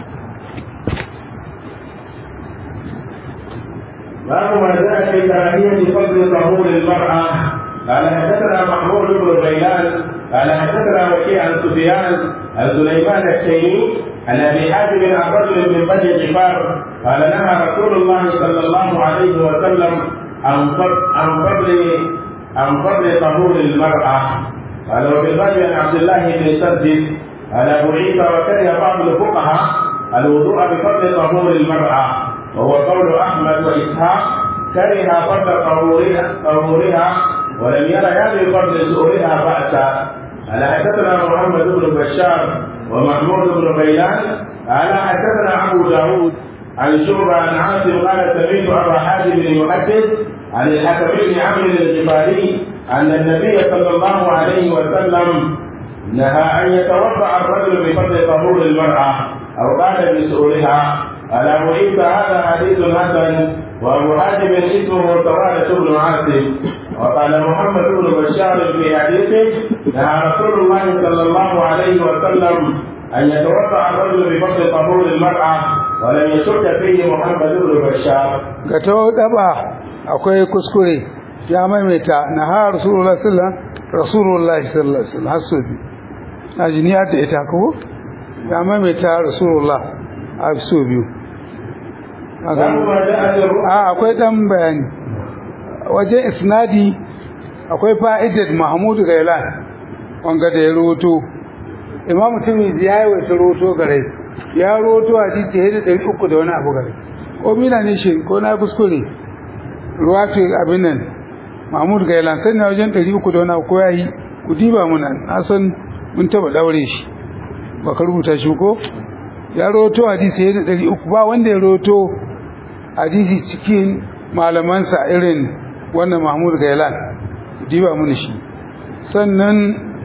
[SPEAKER 1] باب ما جاء في كراهية فضل طهور المرأة قال حدثنا محمود بن غيلان قال حدثنا وكيع عن سفيان عن سليمان التيمي عن ابي حاتم عن رجل من بني غفار قال نهى رسول الله صلى الله عليه وسلم عن فضل عن فضل عن فضل طهور المرأة قال وفي الباب عن عبد الله بن سدد قال ابو عيسى وكره بعض الفقهاء الوضوء بفضل طهور المرأة وهو قول احمد واسحاق كره فضل طهورها طهورها ولم يرى بفضل سؤرها بأسا قال حدثنا محمد بن بشار ومحمود بن غيلان قال حدثنا ابو داود عن شعبة عن عاصم قال سمعت ابا حازم يحدث عن الحكم بن عمرو الغفاري ان النبي صلى الله عليه وسلم نهى ان يتوضا الرجل بفضل طهور المراه او قال بسؤرها قال ابو عيسى هذا حديث حسن وابو حاتم اسمه سوادة بن عاصم وقال محمد بن بشار في حديثه نهى رسول الله صلى الله عليه وسلم ان يتوضا الرجل بفضل طهور المراه ولم يشك فيه محمد بن بشار
[SPEAKER 2] ga ta daba akwai kuskure ya maimaita na ha rasulullah sallallahu rasulullah sallallahu alaihi wasallam hasu bi ajiniya ta ita ko ya maimaita rasulullah a so biyu
[SPEAKER 1] ولما جاءت الرؤيا
[SPEAKER 2] a akwai dan bayani wajen isnadi akwai fa'idar mahmud gailan wanga da ya roto imam tirmidhi ya yi wata roto gare ya roto hadisi ya da ɗari uku da wani abu gare ko mina ne shi ko na kuskure ruwa ce abin nan mahmud gailan sai na wajen ɗari uku da wani abu ko ya yi ku diba muna na san mun taɓa ɗaure shi ba ka rubuta shi ko ya roto hadisi ya da ɗari uku ba wanda ya roto hadisi cikin malamansa irin wannan mahmud gailan diba mun shi sannan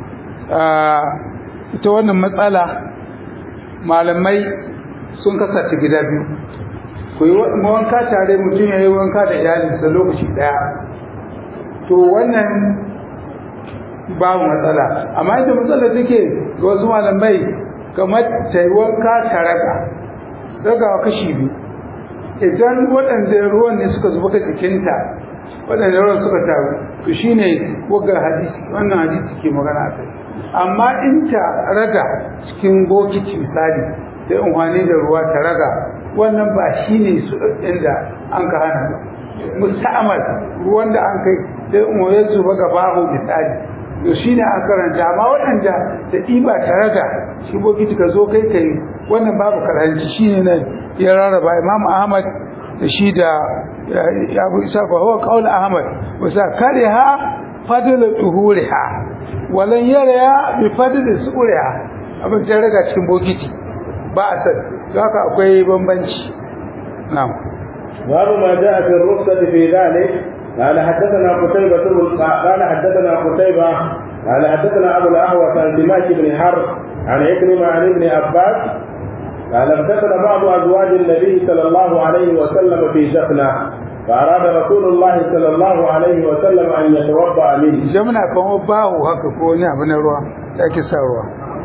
[SPEAKER 2] ita wannan matsala malamai sun kasance gida biyu ku yi wanka tare mutum ya yi wanka da iyalinsa lokaci daya to wannan babu matsala amma ita matsala take ga wasu malamai kamar ta yi wanka tare da daga kashi biyu idan waɗanda ruwan ne suka zuba ga jikinta waɗanda ruwan suka taru to shine wagar hadisi wannan hadisi ke magana kai amma in ta raga cikin bokiti misali da unhwani da ruwa ta raga wannan ba shine su inda an ka hana ba musta'amal ruwan da an kai da unhwani zuba ga babu misali to shi ne a karanta amma waɗanda da ɗiba ta raga shi bokiti ka zo kai kai wannan babu karanci shi ne nan ya rarraba imam ahmad da shi da ya abu isa fa huwa qaul ahmad wasa kare ha fadl tuhuriha walan yara bi fadl suriha abin ta raga cikin bokiti ba a san haka akwai bambanci na'am
[SPEAKER 1] باب ما جاء في الرخصة في ذلك قال حدثنا قتيبة بن قال حدثنا قتيبة قال حدثنا أبو الأهوس عن دماش بن حرب عن عكرمة عن ابن عباس قال اغتسل بعض أزواج النبي صلى الله عليه وسلم في جفنة فأراد رسول الله صلى الله عليه وسلم أن يتوضأ منه
[SPEAKER 2] jamna kamar bawo haka ko wani abu na ruwa da ake sa ruwa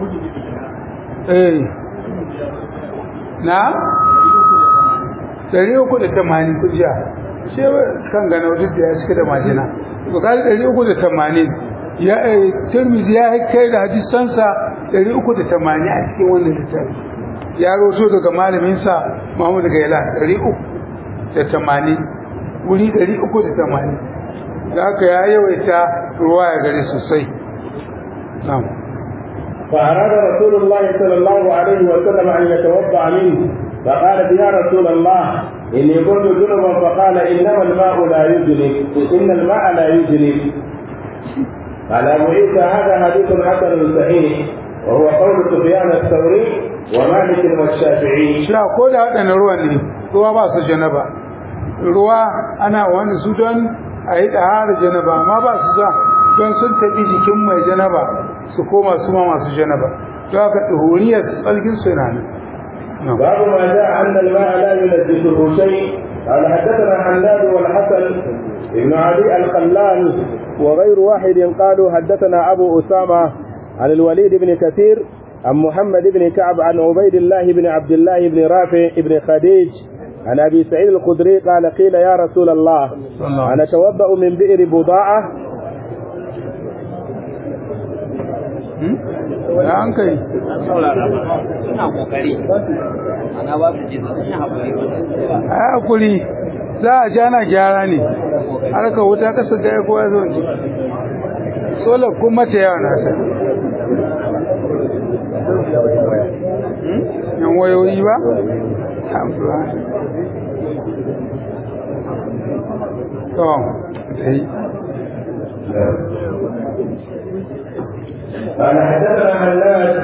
[SPEAKER 2] eh na dari uku da tamanin kujiya ce kan gana duk da ya cika da majina to kai dari uku da tamanin ya eh tirmizi ya kai da hadisansa dari uku da tamanin a cikin wannan littafi ya roto daga malaminsa Muhammad Gaila dari uku da tamanin wuri dari uku da tamanin da haka ya yawaita ruwa ya gari sosai na'am
[SPEAKER 1] فأراد رسول الله صلى الله عليه وسلم أن يتوضأ منه فقالت يا رسول الله إني كنت جنبا فقال إنما الماء لا يجنب إن الماء لا يجنب قال أبو عيسى هذا حديث حسن صحيح وهو قول سفيان الثوري ومالك والشافعي
[SPEAKER 2] sha ko da waɗannan ruwan ne ruwa ba su janaba ruwa ana wani su don a yi ɗahara janaba amma ba su ja don sun taɓi jikin mai janaba su koma su ma masu janaba don haka ɗuhuriyar su tsarkin su yana nan
[SPEAKER 1] باب ما جاء أن الماء لا ينجسه شيء قال حدثنا حناد والحسن بن علي الخلال وغير واحد قالوا حدثنا أبو أسامة عن الوليد بن كثير عن محمد بن كعب عن عبيد الله بن عبد الله بن رافع بن خديج عن أبي سعيد الخدري قال قيل يا رسول الله أنا أتوضأ من بئر بضاعة
[SPEAKER 2] da an kai
[SPEAKER 3] Ina kokari. Ana ba su ji sun yi haƙuri ba.
[SPEAKER 2] a hakuri za a ja na gyara ne harka wuta kasa ga kowa zo ne solar kuma ta yawa na ta yan wayoyi ba Alhamdulillah. to dai
[SPEAKER 1] قال حدثنا حناد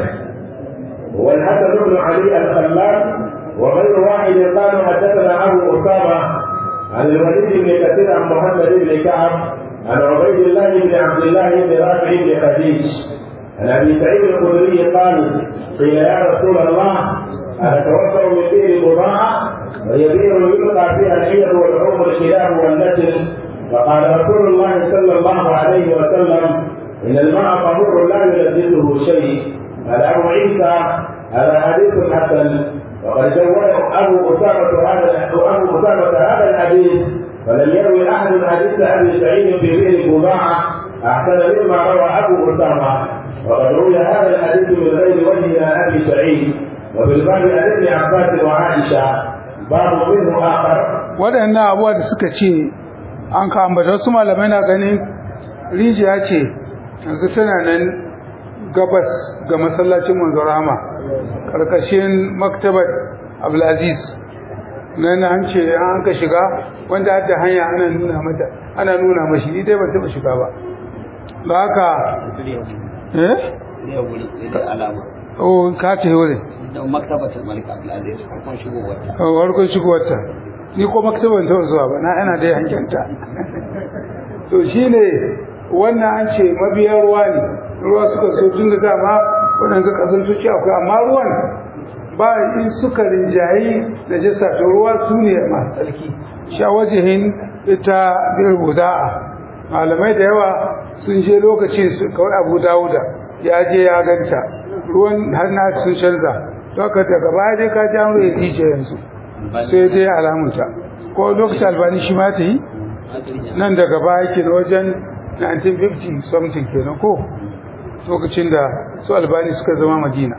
[SPEAKER 1] والحسن بن علي الخلال وغير واحد قالوا حدثنا ابو اسامه عن الوليد بن كثير عن محمد بن كعب عن عبيد الله بن عبد الله بن رافع بن خديج عن ابي سعيد الخدري قال قيل يا رسول الله انا اتوفى من بئر بضاعه وهي بئر يلقى فيها الحيض والعمر الكلاب والنسل فقال رسول الله صلى الله عليه وسلم ان الماء طهور لا يلبسه شيء قال ابو عيسى هذا حديث حسن وقد جوده ابو اسامه هذا ابو اسامه هذا الحديث فلم يروي احد حديث ابي سعيد في بئر بضاعه احسن مما روى ابو اسامه وقد روي هذا الحديث من غير وجه عن ابي سعيد وفي الباب عن ابن عباس وعائشه باب منه اخر
[SPEAKER 2] waɗannan abuwa da suka ce an ka ambata wasu malamai na ganin rijiya ce yanzu tana nan gabas ga masallacin manzon rahama karkashin maktabar abdulaziz nan an ce an ka shiga wanda hadda hanya ana nuna mata ana nuna mashi ni dai ban taɓa shiga ba da haka eh
[SPEAKER 3] Ne wuri sai dai alama.
[SPEAKER 2] o ka ce wurin
[SPEAKER 3] Don maktabatul Malik Abdulaziz farkon shigowar ta.
[SPEAKER 2] a warkon shigowarta ni ko maktabar ta zuwa ba na ana da hankenta to shine wannan an ce mabiyan ruwa ne ruwa suka so tun da dama waɗanda ƙasar tuci akwai amma ruwan ba in suka rinjayi da jasa to ruwa su ne masu tsarki sha wajihin ita biyar buda'a malamai da yawa sun je lokacin su kawai abu dawuda ya je ya ganta ruwan har na sun canza to haka daga baya dai ka ji an ruwa rijiya yanzu sai dai alamunta ko lokacin albani shi ma ta yi nan daga baya ke na wajen 1950 something kenan ko lokacin da su albani suka zama madina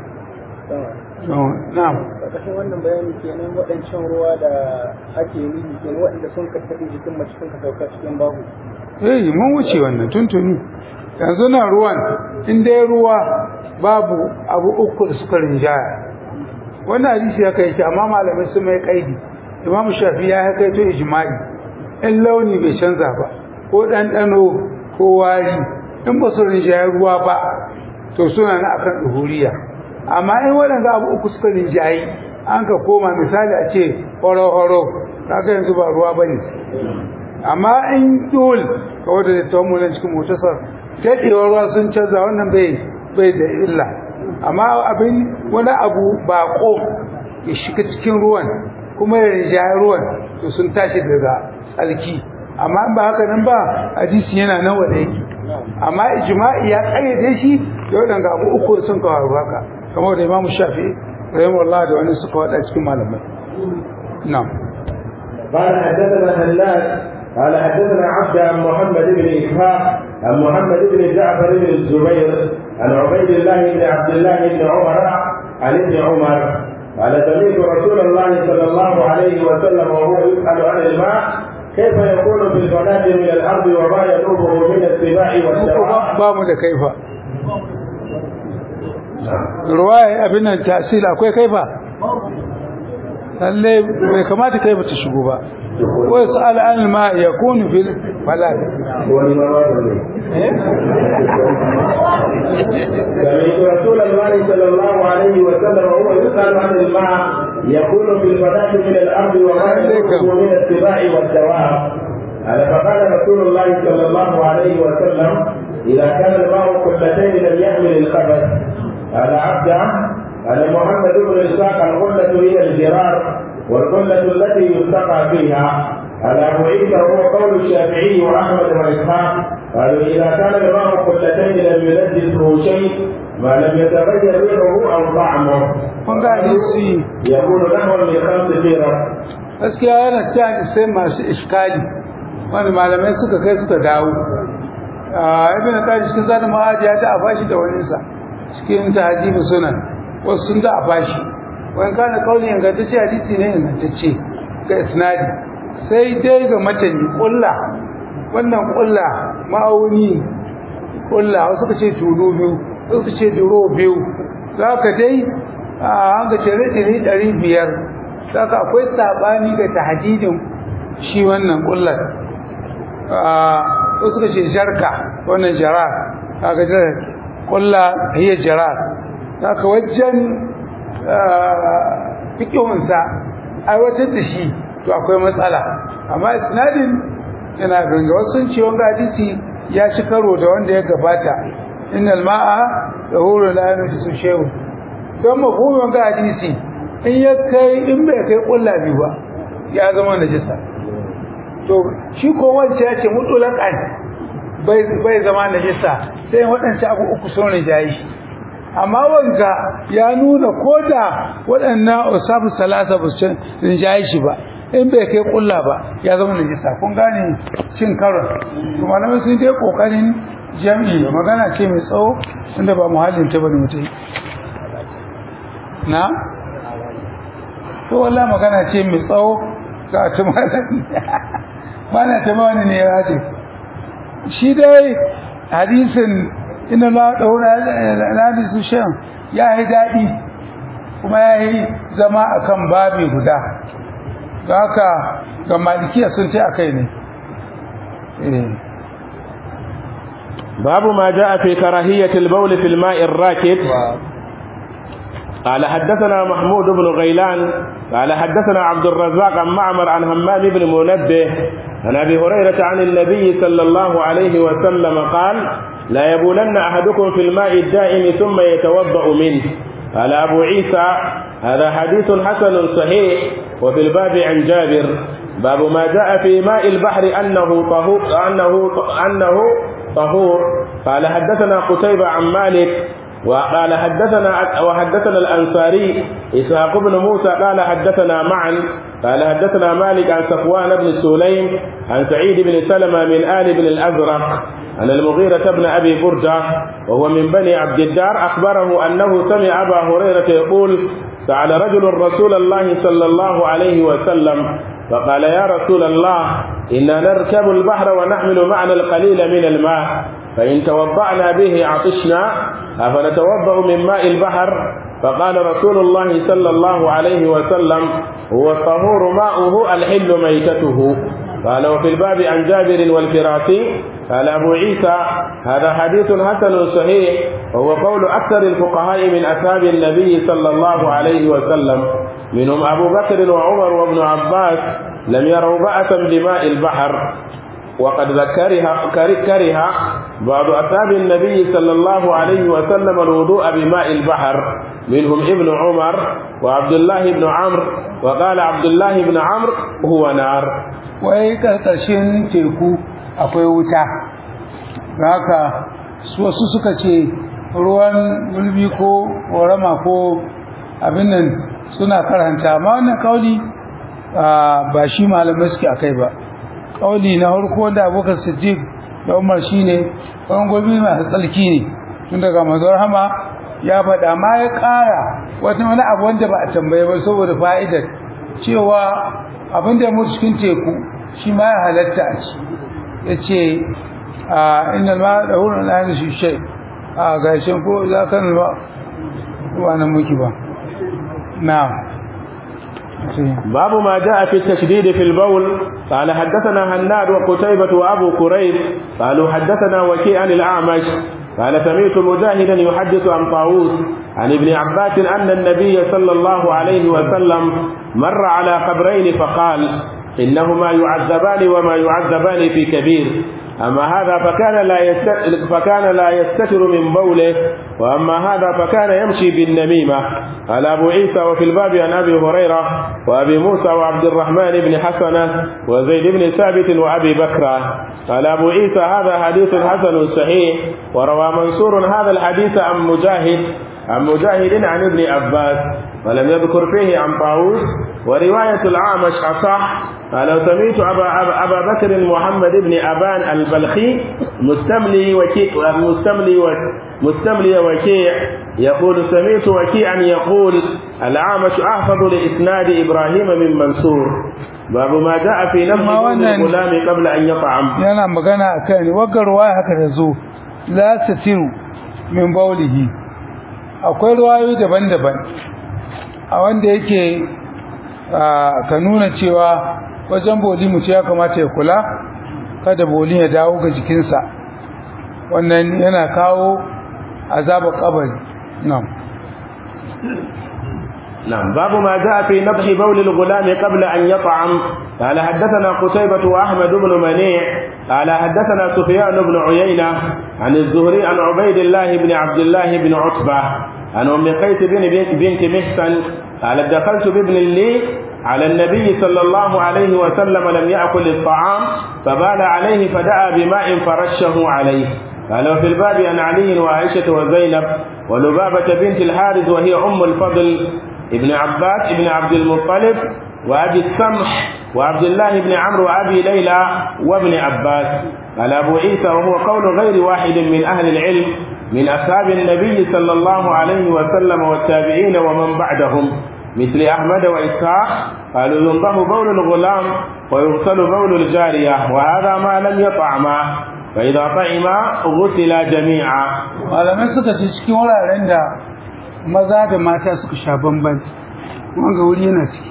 [SPEAKER 2] na'am
[SPEAKER 5] ƙarƙashin wannan bayani kenan waɗancan ruwa da ake yi kenan waɗanda sun karkaɗe jikin mace sun ka sauka cikin babu
[SPEAKER 2] eh mun wuce wannan tuntuni yanzu nan ruwan in dai ruwa babu abu uku da suka rinjaya wannan hadisi haka yake amma malamai sun mai kaidi imamu shafi ya kai to ijma'i in launi bai canza ba ko ɗanɗano ko wari in ba su rinjaye ruwa ba to suna na akan duhuriya amma in waɗanda abu uku suka rinjayi an ka koma misali a ce horo-horo kaga yanzu ba ruwa ba ne amma in dole ka wadda da tawon mulan cikin motasar daɗewar ruwa sun canza wannan bai bai da illa amma abin wani abu baƙo ya shiga cikin ruwan kuma ya rinjaye ruwan to sun tashi daga tsarki amma in ba haka nan ba hadisi yana nan wanda yake amma ijma'i ya kayyade shi da wadanda abu uku sun kawo haka kamar da Imam Shafi'i rahimahullah da wani suka wada cikin malamai na'am
[SPEAKER 1] قال حدثنا هلال قال حدثنا عبد عن محمد بن اسحاق عن محمد بن جعفر بن الزبير عن عبيد الله بن عبد الله بن عمر عن ابن عمر قال سمعت رسول الله صلى الله عليه وسلم وهو يسأل عن الماء كيف يكون في الفلاة من الأرض وما يذوبه من السباع والدواب
[SPEAKER 2] ba mu da kaifa ruwaya abin nan tasiri akwai kaifa lalle bai kamata kaifa ta shigo ba ko su al'an ma ya kunu fil falat
[SPEAKER 1] سمعت رسول الله صلى الله عليه وسلم وهو يسأل عن الماء يكون في الفلاة من الأرض وما يذوبه من السباع والدواب قال فقال رسول الله صلى الله عليه وسلم إذا كان الماء قلتين لم يحمل الخبث قال عبده قال محمد بن إسحاق القلة هي الجرار والقلة التي يستقى فيها قال أبو عيسى هو قول الشافعي وأحمد وإسحاق قالوا إذا كان الماء قلتين لم ينجسه شيء ما لم يتغير ريحه أو طعمه
[SPEAKER 2] kun ga hadisi
[SPEAKER 1] يكون نحو من خمس فرق
[SPEAKER 2] gaskiya yana cikin hadisai masu iskali wanda malamai suka kai suka dawo ibn qayyim cikin zanin ma'aji ya ta afashi da wani sa cikin tahdibi sunan wasu sun da afashi wani kana kauli ingantacce hadisi ne ingantacce ga isnadi sai dai ga matani kulla wannan kulla ma'auni kulla wasu ka ce tulu biyu wasu ka ce duro biyu za ka dai an ga tere ɗari ɗari biyar za ka akwai saɓani ga tahadidin shi wannan kullar wasu ka ce jarka wannan jarar kaga jarar kulla hiyar jarar za ka wajen fikihunsa aiwatar da shi to akwai matsala amma isnadin yana ganga wasu sun ce wanga hadisi ya ci karo da wanda ya gabata innal ma'a tahuru la yunjisu shay'un don mafhumin wanga hadisi in ya kai in bai kai kulla biyu ba ya zama najisa to shi ko wanda ya ce mutulakan bai bai zama najisa sai waɗansu abu uku sun rijayi amma wanga ya nuna ko da waɗannan usafu salasa ba su rinjaye shi ba in bai kai kulla ba ya zama najisa kun gane cin karon to malamai sun dai kokarin jami'i magana ce mai tsawo inda ba muhallin ta bane mutai na to wallahi magana ce mai tsawo ga ta malami mana ta wani ne ya ce shi dai hadisin ina la daura hadisu shan ya yi daɗi kuma ya yi zama akan babi guda ga haka ga malikiya sun ce akai ne
[SPEAKER 1] باب ما جاء في كراهية البول في الماء الراكد قال حدثنا محمود بن غيلان قال حدثنا عبد الرزاق عن معمر عن همام بن منبه عن ابي هريره عن النبي صلى الله عليه وسلم قال لا يبولن احدكم في الماء الدائم ثم يتوضا منه قال ابو عيسى هذا حديث حسن صحيح وفي الباب عن جابر باب ما جاء في ماء البحر انه طهور انه انه طهور قال حدثنا قتيبة عن مالك وقال حدثنا وحدثنا الأنصاري إسحاق بن موسى قال حدثنا معا قال حدثنا مالك عن صفوان بن سليم عن سعيد بن سلمة من آل بن الأزرق عن المغيرة بن أبي بردة وهو من بني عبد الدار أخبره أنه سمع أبا هريرة يقول سأل رجل رسول الله صلى الله عليه وسلم فقال يا رسول الله إنا نركب البحر ونحمل معنا القليل من الماء فإن توضأنا به عطشنا أفنتوضأ من ماء البحر فقال رسول الله صلى الله عليه وسلم هو الطهور ماؤه الحل ميتته قال وفي الباب عن جابر والفراسي قال أبو عيسى هذا حديث حسن صحيح وهو قول أكثر الفقهاء من أصحاب النبي صلى الله عليه وسلم منهم أبو بكر وعمر وابن عباس لم يروا بأسا بماء البحر وقد ذكرها كره بعض أصحاب النبي صلى الله عليه وسلم الوضوء بماء البحر منهم ابن عمر وعبد الله بن عمرو وقال عبد الله بن عمرو هو نار
[SPEAKER 2] wai karkashin teku akwai wuta haka wasu suka ce ruwan gulbi ko korama ko abin nan suna karanta amma wannan kauli ba shi malamai suke akai ba kauli na harko da abokan siddiq da umar shine ruwan gulbi masu tsalki ne tun daga mazar hama ya faɗa ma ya ƙara wata wani abu wanda ba a tambaye ba saboda fa'idar cewa abin da ya mutu cikin teku shi ma ya halatta a ci ya ce a inda ma da wurin na yana shi shai a gashin ko za ka nuna ba na muki ba na
[SPEAKER 1] باب ما جاء في التشديد في البول قال حدثنا هناد وقتيبة وأبو كريب قالوا حدثنا وكيع عن الأعمش قال سمعت مجاهدا يحدث عن طاووس عن ابن عباس أن النبي صلى الله عليه وسلم مر على قبرين فقال إنهما يعذبان وما يعذبان في كبير أما هذا فكان لا يست... فكان لا يستتر من بوله وأما هذا فكان يمشي بالنميمة قال أبو عيسى وفي الباب عن أبي هريرة وأبي موسى وعبد الرحمن بن حسنة وزيد بن ثابت وأبي بكر قال أبو عيسى هذا حديث حسن صحيح وروى منصور هذا الحديث عن مجاهد عن مجاهد عن ابن عباس ولم يذكر فيه عن طاووس ورواية العامش أصح قال سمعت أبا, أبا, أبا بكر محمد بن أبان البلخي مستملي وكيع مستملي و مستملي وكيع يقول سمعت وكيعا يقول العامش أحفظ لإسناد إبراهيم من منصور باب ما جاء في نفس الغلام قبل أن يطعم
[SPEAKER 2] yana magana akan wagar ruwaya haka da zo la satiru min baulihi akwai ruwayoyi daban-daban a wanda yake ka nuna cewa wajen boli mutu ya kamata ya kula kada boli ya dawo ga jikinsa wannan yana kawo azaba kabari na'am
[SPEAKER 1] نعم باب ما جاء في نضح بول الغلام قبل أن يطعم قال حدثنا قتيبة وأحمد بن منيع قال حدثنا سفيان بن عيينة عن الزهري عن عبيد الله بن عبد الله بن عتبة عن أم قيس بن بنت محسن قالت دخلت بابن لي على النبي صلى الله عليه وسلم لم يأكل الطعام فبال عليه فدعا بماء فرشه عليه قال وفي الباب عن علي وعائشة وزينب ولبابة بنت الحارث وهي أم الفضل ابن عباس ابن عبد المطلب وأبي السمح وعبد الله بن عمرو وأبي ليلى وابن عباس قال أبو عيسى وهو قول غير واحد من أهل العلم من أصحاب النبي صلى الله عليه وسلم والتابعين ومن بعدهم مثل أحمد وإسحاق قالوا ينضح بول الغلام ويغسل بول الجارية وهذا ما لم يطعما فإذا طعما غسلا جميعا
[SPEAKER 2] malamai suka ce cikin wuraren da maza da mata suka sha bamban wanga wuri yana ciki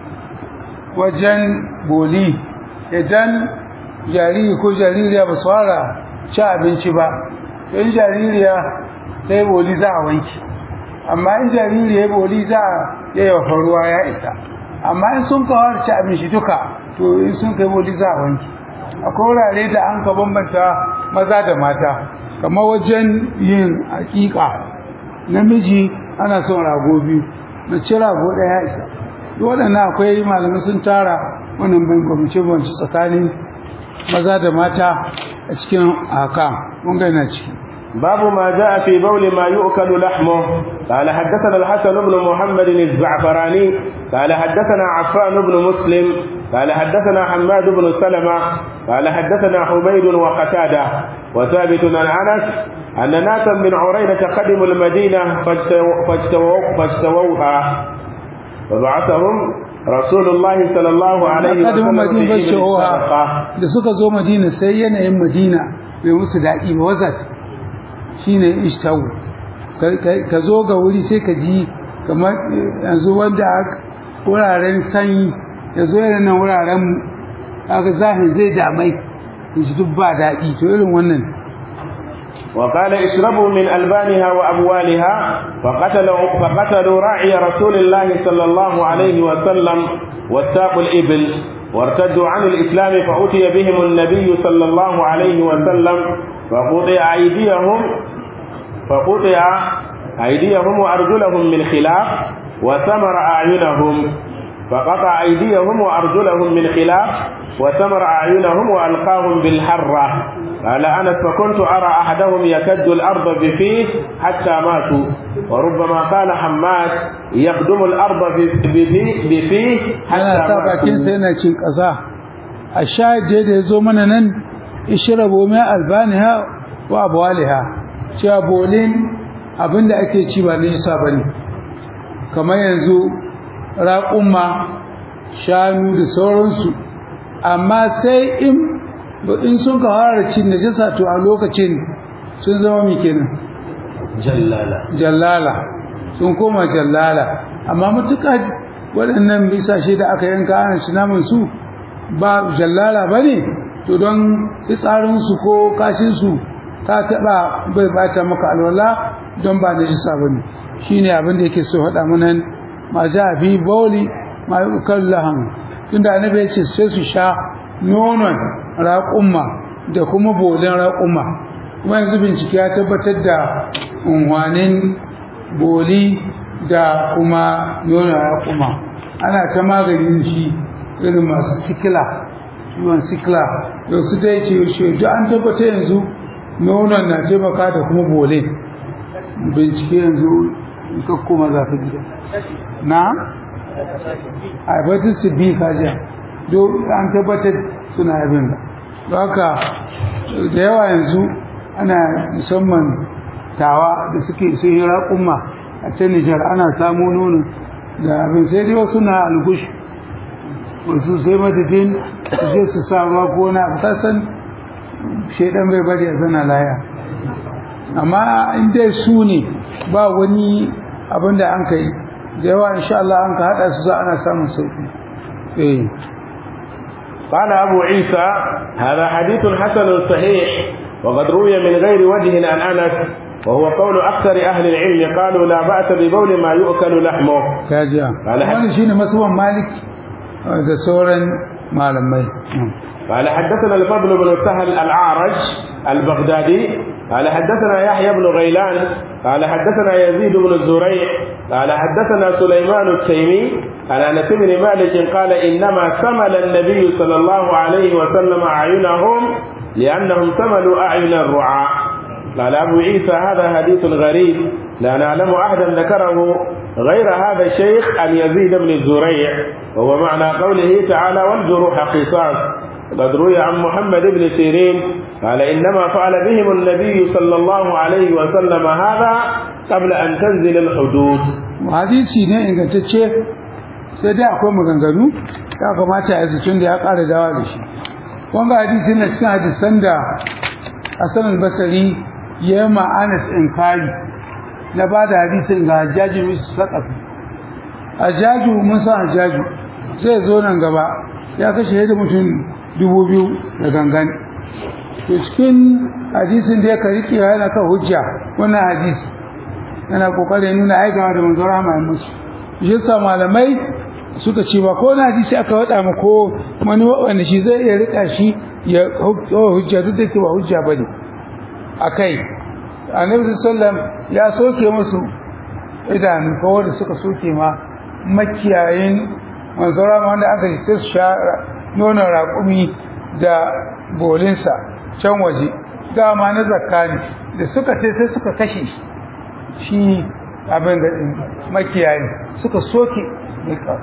[SPEAKER 2] wajen boli idan jariri ko jaririya ba su fara ci abinci ba in jaririya ta yi boli za a wanki amma in jariri ya boli za a yayyafa ruwa ya isa amma in sun kawar ci abinci duka to in sun kai boli za a wanki akwai wurare da an ka bambanta maza da mata kamar wajen yin hakika namiji ana son rago biyu mace rago ɗaya ya isa duk waɗannan akwai malamai sun tara wannan bambance bambance tsakanin maza da mata a cikin haka mun ga yana ciki
[SPEAKER 1] باب ما جاء في بول ما يؤكل لحمه قال حدثنا الحسن بن محمد الزعفراني قال حدثنا عفان بن مسلم قال حدثنا حماد بن سلمة قال حدثنا حميد وقتادة وثابت عن أنس أن ناسا من عرينة قدموا المدينة فاجتووا فاجتووا فاجتووها فبعثهم رسول الله صلى الله عليه
[SPEAKER 2] قدموا
[SPEAKER 1] وسلم
[SPEAKER 2] madina
[SPEAKER 1] في إبل
[SPEAKER 2] fashewa
[SPEAKER 1] الصدقة
[SPEAKER 2] da suka zo madina sai yanayin madina bai musu daɗi ba wazat shine ishtawu ka zo ga wuri sai ka ji kamar yanzu wanda wuraren sanyi ya zo irin nan wuraren aka zahin zai damai shi duk ba daɗi to irin wannan
[SPEAKER 1] وقال اشربوا من ألبانها وأبوالها فقتلوا, فقتلوا راعي رسول الله صلى الله عليه وسلم واستاقوا الإبل وارتدوا عن الإسلام فأتي بهم النبي صلى الله عليه وسلم فقطع أيديهم فقطع أيديهم وأرجلهم من خلاف وثمر أعينهم فقطع أيديهم وأرجلهم من خلاف وثمر أعينهم وألقاهم بالحرة قال أنس فكنت أرى أحدهم يكد الأرض بفيه حتى ماتوا وربما قال حماد يخدم الأرض بفيه, بفيه
[SPEAKER 2] ana
[SPEAKER 1] حتى
[SPEAKER 2] sa bakin sa
[SPEAKER 1] ماتوا
[SPEAKER 2] yana cin ƙasa a shahid da ya zo mana nan ishrabu mai albaniha wa abwaliha cewa bolin abinda ake ci ba nisa bane kamar yanzu raƙumma shanu da sauransu amma sai in in sun ka fara cin najasa to a lokacin sun zama mi kenan
[SPEAKER 1] جلالة
[SPEAKER 2] jallala sun koma jallala amma matuƙa waɗannan bisashe da aka yanka ana shi naman su ba jallala ba ne to don fitsarinsu ko kashinsu ta taɓa bai bata maka alwala don ba da jisa ba ne shi ne abin da yake so faɗa mana ma ja fi bauli ma yi ukar lahan tunda annabi ya ce sai su sha nonon raƙumma da kuma bolin raƙumma kuma yanzu bincike ya tabbatar da unhwanin boli da kuma nonon raƙumma ana ta maganin shi irin masu sikila ciwon sikila da su dai ce shi duk an tabbatar yanzu nonon na taimaka da kuma bole bincike yanzu in ka koma zafi gida na haifatar su bi kajiya duk an tabbatar suna yabin da don haka da yawa yanzu ana musamman tawa da suke sun yi raƙumma a can nijar ana samu nono da abin sai dai wasu na algush wasu sai madadin su je su sa ruwa ko na abu kasan shaidan bai bari a zana laya amma in dai su ne ba wani abin da an ka yi da yawa insha Allah an ka haɗa su za ana samun sauƙi eh
[SPEAKER 1] قال أبو عيسى هذا حديث حسن صحيح وقد روي من غير وجه عن أنس وهو قول أكثر أهل العلم قالوا لا بأس ببول ما يؤكل لحمه
[SPEAKER 2] kajiya
[SPEAKER 1] Wala-
[SPEAKER 2] wani shine masuwan malik eh, da sauran malamai
[SPEAKER 1] قال حدثنا الفضل بن سهل الأعرج البغدادي قال حدثنا يحيى بن غيلان قال حدثنا يزيد بن الزريع قال حدثنا سليمان التيمي عن انس بن مالك قال انما سمل النبي صلى الله عليه وسلم اعينهم لانهم سملوا اعين الرعاء قال ابو عيسى هذا حديث غريب لا نعلم احدا ذكره غير هذا الشيخ عن يزيد بن الزريع وهو معنى قوله تعالى والجروح قصاص قد روي عن محمد بن سيرين قال إنما فعل بهم النبي صلى الله عليه وسلم هذا قبل أن تنزل الحدود
[SPEAKER 2] hadisi ne ingantacce sai dai akwai maganganu ya kamata ya tun da ya ƙara dawa da shi wanga hadisi na cikin hadisan da Hassan al-Basri ya yi ma Anas inkari na ba da hadisin ga Hajjaji musu saƙafi Hajjaju mun san Hajjaju zai zo nan gaba ya kashe yadda mutum dubu biyu da gangan to cikin hadisin da ya kariki yana kan hujja wannan hadisi yana kokarin nuna aikawa da manzon rahama ya musu shi yasa malamai suka ce ba ko na hadisi aka wada ma ko wani wanda shi zai iya rika shi ya hujja duk da ke ba hujja bane akai annabi sallallahu ya soke musu idanu ko wanda suka soke ma makiyayin manzon rahama wanda aka yi sai su sha nonon raƙumi da bolinsa can waje dama na zakka ne da suka ce sai suka kashe shi shi abin da makiyayi suka soke mai ka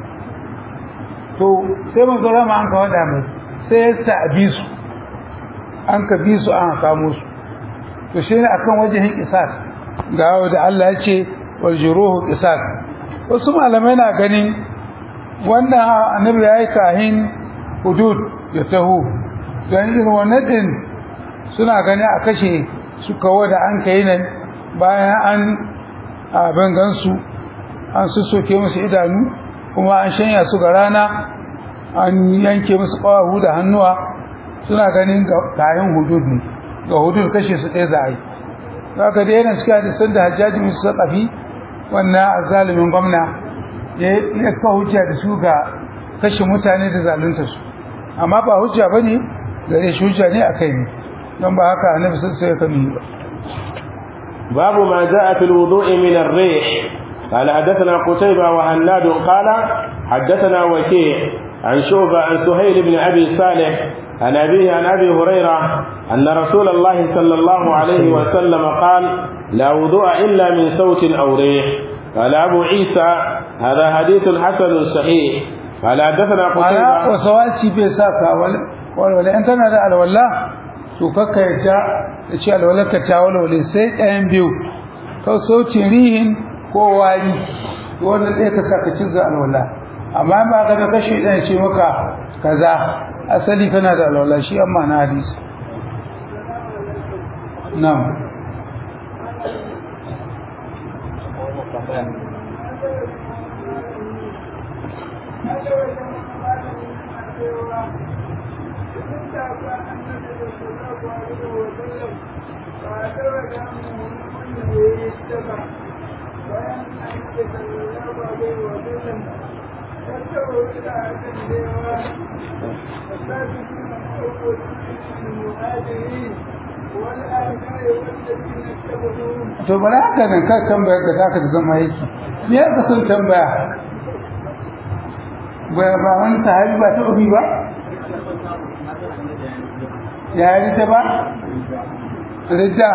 [SPEAKER 2] to sai manzo rama an ka wada mai sai ya sa bi su an ka bi su an kamo su to shi ne akan wajen qisas ga da Allah ya ce wal juruhu qisas wasu malamai na ganin wannan annabi yayi kahin hudud ya taho dan irin wannan din suna gani a kashe su kawo da an kai nan bayan an abin gansu an sussoke musu idanu kuma an shanya su ga rana an yanke musu ƙawahu da hannuwa suna ganin kayan hudud ne ga hudud kashe su ɗaya za a yi za ka da yana suka hadisan da hajjaji mai su ƙafi wannan azalimin gwamna ya ka hujja da su ga kashe mutane da zalunta su amma ba hujja ba ne gare shi hujja ne a kai ne don ba haka annabi sun sai ka nuni ba
[SPEAKER 1] باب ما جاء في الوضوء من الريح قال حدثنا قتيبة وهناد قال حدثنا وكيع عن شعبة عن سهيل بن أبي صالح عن أبيه عن أبي هريرة أن رسول الله صلى الله عليه وسلم قال لا وضوء إلا من صوت أو ريح قال أبو عيسى هذا حديث حسن صحيح قال حدثنا
[SPEAKER 2] ana
[SPEAKER 1] قتيبة
[SPEAKER 2] wasawaci bai sa ka walwale in kana da alwala to kakka ya ta da ce alwala ka ta walwale sai ɗayan biyu ka sautin rihin ko wari wannan ɗaya ka sa ka cizza alwala amma ba ka da kashe ɗan ce maka kaza asali kana da alwala shi amma na hadisi na'am to bari haka nan ka tambaya ka zaka da zama yake me ya ka son tambaya ba ba wani sahabi ba ta ubi ba ya yi ta ba rida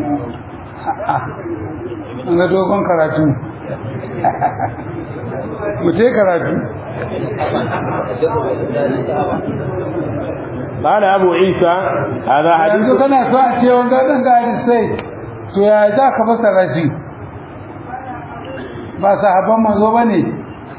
[SPEAKER 2] an ga dogon karatu mu ce karatu
[SPEAKER 1] قال أبو عيسى هذا حديث
[SPEAKER 2] yanzu kana so a ce wanga ɗan gari sai to ya za ka fasara shi ba sahabban manzo ba ne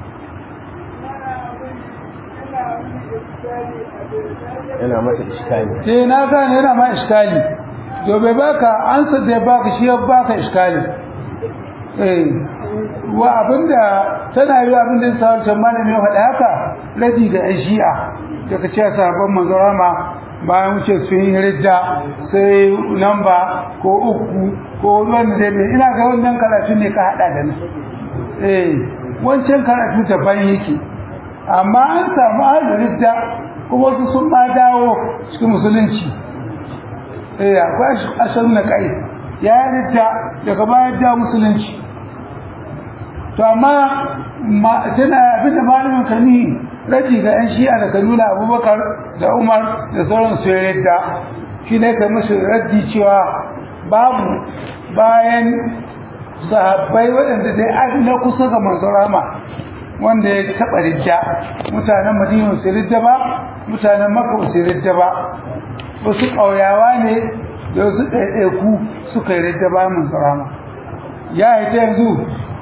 [SPEAKER 1] yana mata iskali
[SPEAKER 2] ce na gane yana ma iskali to bai baka ansa da ya baka shi ya baka iskali eh wa abinda tana yi abinda ya sa wancan malami ya faɗa haka radi da yan shi'a daga cewa sahabban manzo rama bayan wuce su yi rijja sai lamba ko uku ko wanda dai ne ina ga wannan karatu ne ka hada da ni eh wancan karatu daban yake amma an samu ahlul rijja kuma wasu sun ma dawo cikin musulunci eh akwai ashar na kais ya rijja daga bayan da musulunci to amma ma tana abinda malamin kani raji ga yan shi'a da kanuna abubakar da umar da sauran su yadda shi ne kai musu raji cewa babu bayan sahabbai waɗanda dai an na kusa ga manzon rama wanda ya taɓa ridda mutanen madina su ridda ba mutanen makka su ridda ba wasu ƙauyawa ne da wasu ɗaiɗaiku suka yi ridda ba manzon rama ya yi ta yanzu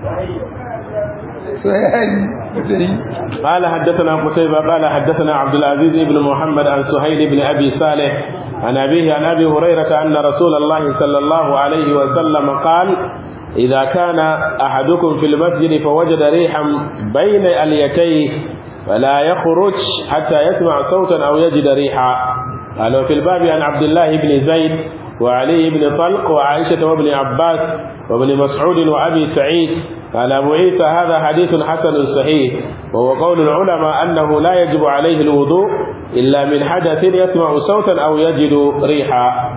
[SPEAKER 2] so ya yi
[SPEAKER 1] قال حدثنا قتيبة قال حدثنا عبد العزيز بن محمد عن سهيل بن أبي صالح عن أبيه عن أبي هريرة أن رسول الله صلى الله عليه وسلم قال إذا كان أحدكم في المسجد فوجد ريحا بين أليتيه فلا يخرج حتى يسمع صوتا أو يجد ريحا قال وفي الباب عن عبد الله بن زيد وعلي بن طلق وعائشة وابن عباس وابن مسعود وأبي سعيد قال أبو عيسى هذا حديث حسن صحيح وهو قول العلماء أنه لا يجب عليه الوضوء إلا من حدث يسمع صوتا أو يجد ريحا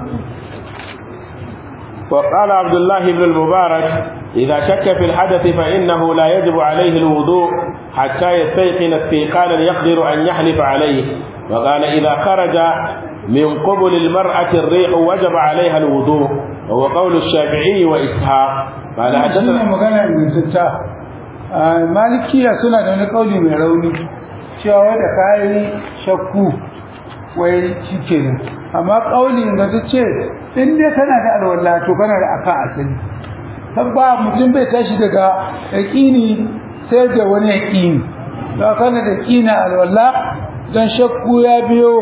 [SPEAKER 1] وقال عبد الله بن المبارك إذا شك في الحدث فإنه لا يجب عليه الوضوء حتى يستيقن استيقانا يقدر أن يحلف عليه وقال إذا خرج من قبل المرأة الريح وجب عليها الوضوء وهو قول الشافعي وإسحاق قال
[SPEAKER 2] shine
[SPEAKER 1] حدثنا
[SPEAKER 2] magana ingantacca a malikiya suna da wani kauli mai rauni cewa da kayi shakku wai shikenan amma kauli ingantacce in dai kana da alwala to kana da akan asali tabba mutum bai tashi daga yaqini sai da wani yaqini to kana da yaqini alwala dan shakku ya biyo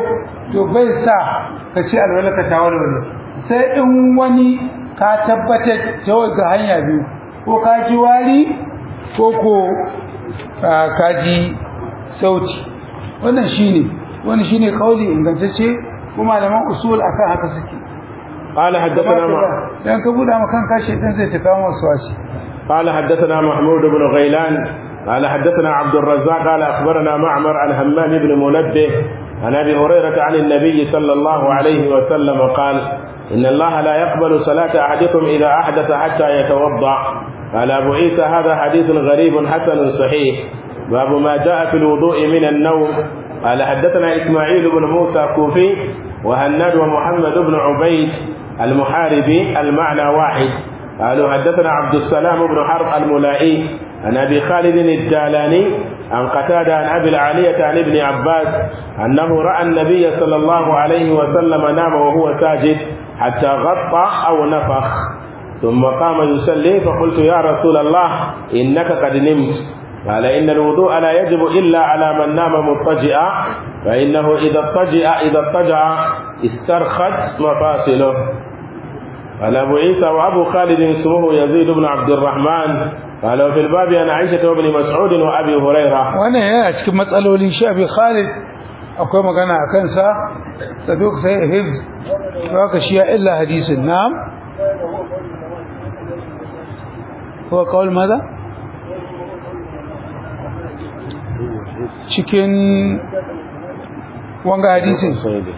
[SPEAKER 2] to bai sa ka ce alwala ka tawo da sai in wani ka tabbatar ta ga hanya biyu ko ka ji wari ko ko ka ji sauti wannan shine wannan shine kauli ingantacce kuma malaman usul akan haka suke
[SPEAKER 1] قال حدثنا مع...
[SPEAKER 2] dan ka buɗa maka kanka shedan zai ta kawo masu wasi
[SPEAKER 1] قال حدثنا محمود بن غيلان قال حدثنا عبد الرزاق قال اخبرنا معمر عن همام بن منبه عن ابي هريره عن النبي صلى الله عليه وسلم قال ان الله لا يقبل صلاه احدكم اذا احدث حتى يتوضا قال ابو عيسى هذا حديث غريب حسن صحيح باب ما جاء في الوضوء من النوم قال حدثنا اسماعيل بن موسى كوفي وهناد ومحمد بن عبيد المحاربي المعنى واحد قالوا حدثنا عبد السلام بن حرب الملائي عن ابي خالد الدالاني عن قتاده عن ابي العاليه عن ابن عباس انه راى النبي صلى الله عليه وسلم نام وهو ساجد حتى غطى او نفخ ثم قام يصلي فقلت يا رسول الله انك قد نمت قال ان الوضوء لا يجب الا على من نام مضطجئا فانه اذا اضطجئ اذا اضطجع استرخت مفاصله قال أبو عيسى وأبو خالد اسمه يزيد بن عبد الرحمن قال وفي الباب عن عائشة وابن مسعود وأبي هريرة
[SPEAKER 2] wannan yana cikin matsalolin shi abi Khalid akwai magana a kansa saduk sai hifz haka shi ya illa hadisin na'am huwa qaul madha cikin wanga hadisin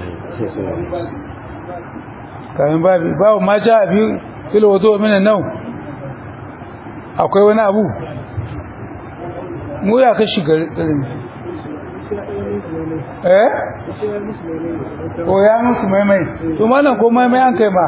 [SPEAKER 2] kayan babu babu ma ja biyu fil wudu min an-nawm akwai wani abu mu ya kashi garin eh ko ya musu maimai to malam ko maimai an kai ba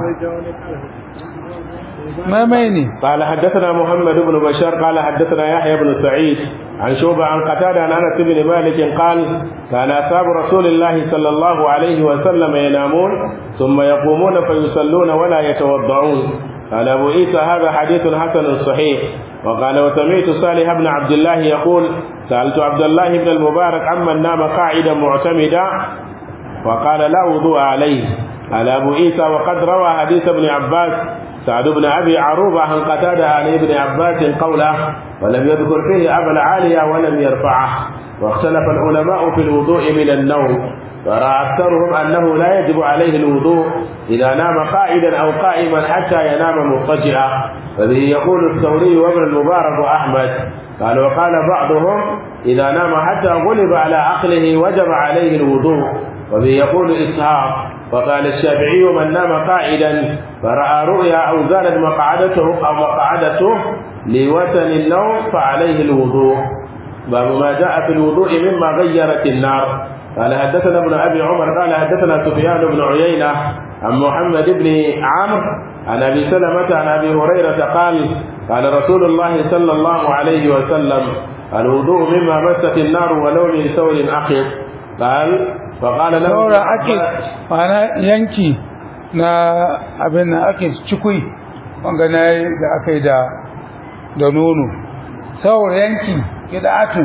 [SPEAKER 2] maimai ne
[SPEAKER 1] قال حدثنا محمد بن بشار قال حدثنا يحيى بن سعيد عن شوبة عن قتادة عن أنس بن مالك قال كان أصحاب رسول الله صلى الله عليه وسلم ينامون ثم يقومون فيصلون ولا يتوضعون قال أبو عيسى هذا حديث حسن صحيح وقال وسمعت صالح بن عبد الله يقول سألت عبد الله بن المبارك عمن نام قاعدا معتمدا وقال لا وضوء عليه قال أبو عيسى وقد روى حديث ابن عباس سعد بن أبي عروبة عن قتادة عن ابن عباس قوله ولم يذكر فيه أبا العالية ولم يرفعه واختلف العلماء في الوضوء من النوم فرأى أكثرهم أنه لا يجب عليه الوضوء إذا نام قائدا أو قائما حتى ينام مضطجعا فبه يقول الثوري وابن المبارك وأحمد قال وقال بعضهم إذا نام حتى غلب على عقله وجب عليه الوضوء وبه يقول إسحاق وقال الشافعي من نام قاعدا فرأى رؤيا أو زالت مقعدته أو مقعدته لوتن النوم فعليه الوضوء باب ما جاء في الوضوء مما غيرت النار قال حدثنا ابن ابي عمر قال حدثنا سفيان بن عيينه عن محمد بن عمرو عن ابي سلمه عن ابي هريره قال قال رسول الله صلى الله عليه وسلم الوضوء مما مست النار ولو من ثور اخر قال فقال له
[SPEAKER 2] saura ake mana yanki na abin da ake cikui wanga na da aka yi da da nono saura yanki kida'atun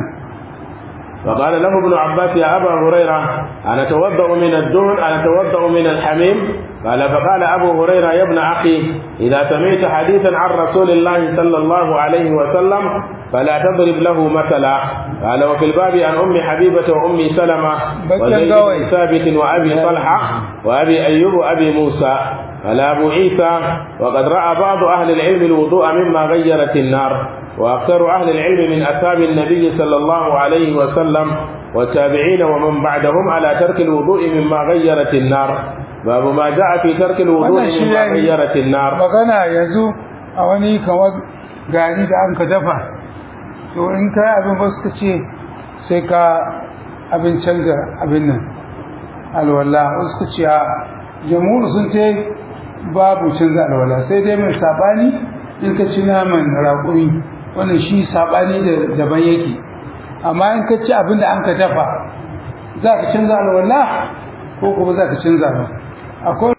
[SPEAKER 1] فقال له ابن عباس يا أبا هريرة أنا أتوضأ من الدهن أنا أتوضأ من الحميم قال فقال أبو هريرة يا ابن أخي إذا سمعت حديثا عن رسول الله صلى الله عليه وسلم فلا تضرب له مثلا قال وفي الباب عن أم حبيبة وأم سلمة وزيد بن ثابت وأبي طلحة وأبي أيوب وأبي موسى قال أبو عيسى وقد رأى بعض أهل العلم الوضوء مما غيرت النار وأكثر أهل العلم من أصحاب النبي صلى الله عليه وسلم والتابعين ومن بعدهم على ترك الوضوء مما غيرت النار باب ما جاء في ترك الوضوء مما غيرت النار
[SPEAKER 2] magana yanzu a wani kamar gari da an ka dafa to in ka abin ba suka ce sai ka abin canza abin nan alwala wasu suka ce a jamhur sun ce babu canza alwala sai dai mai sabani in ka ci naman raƙumi wannan shi sabani da daban yake amma in ka ci abin da an ka dafa za ka canza alwala ko kuma za ka canza ba akwai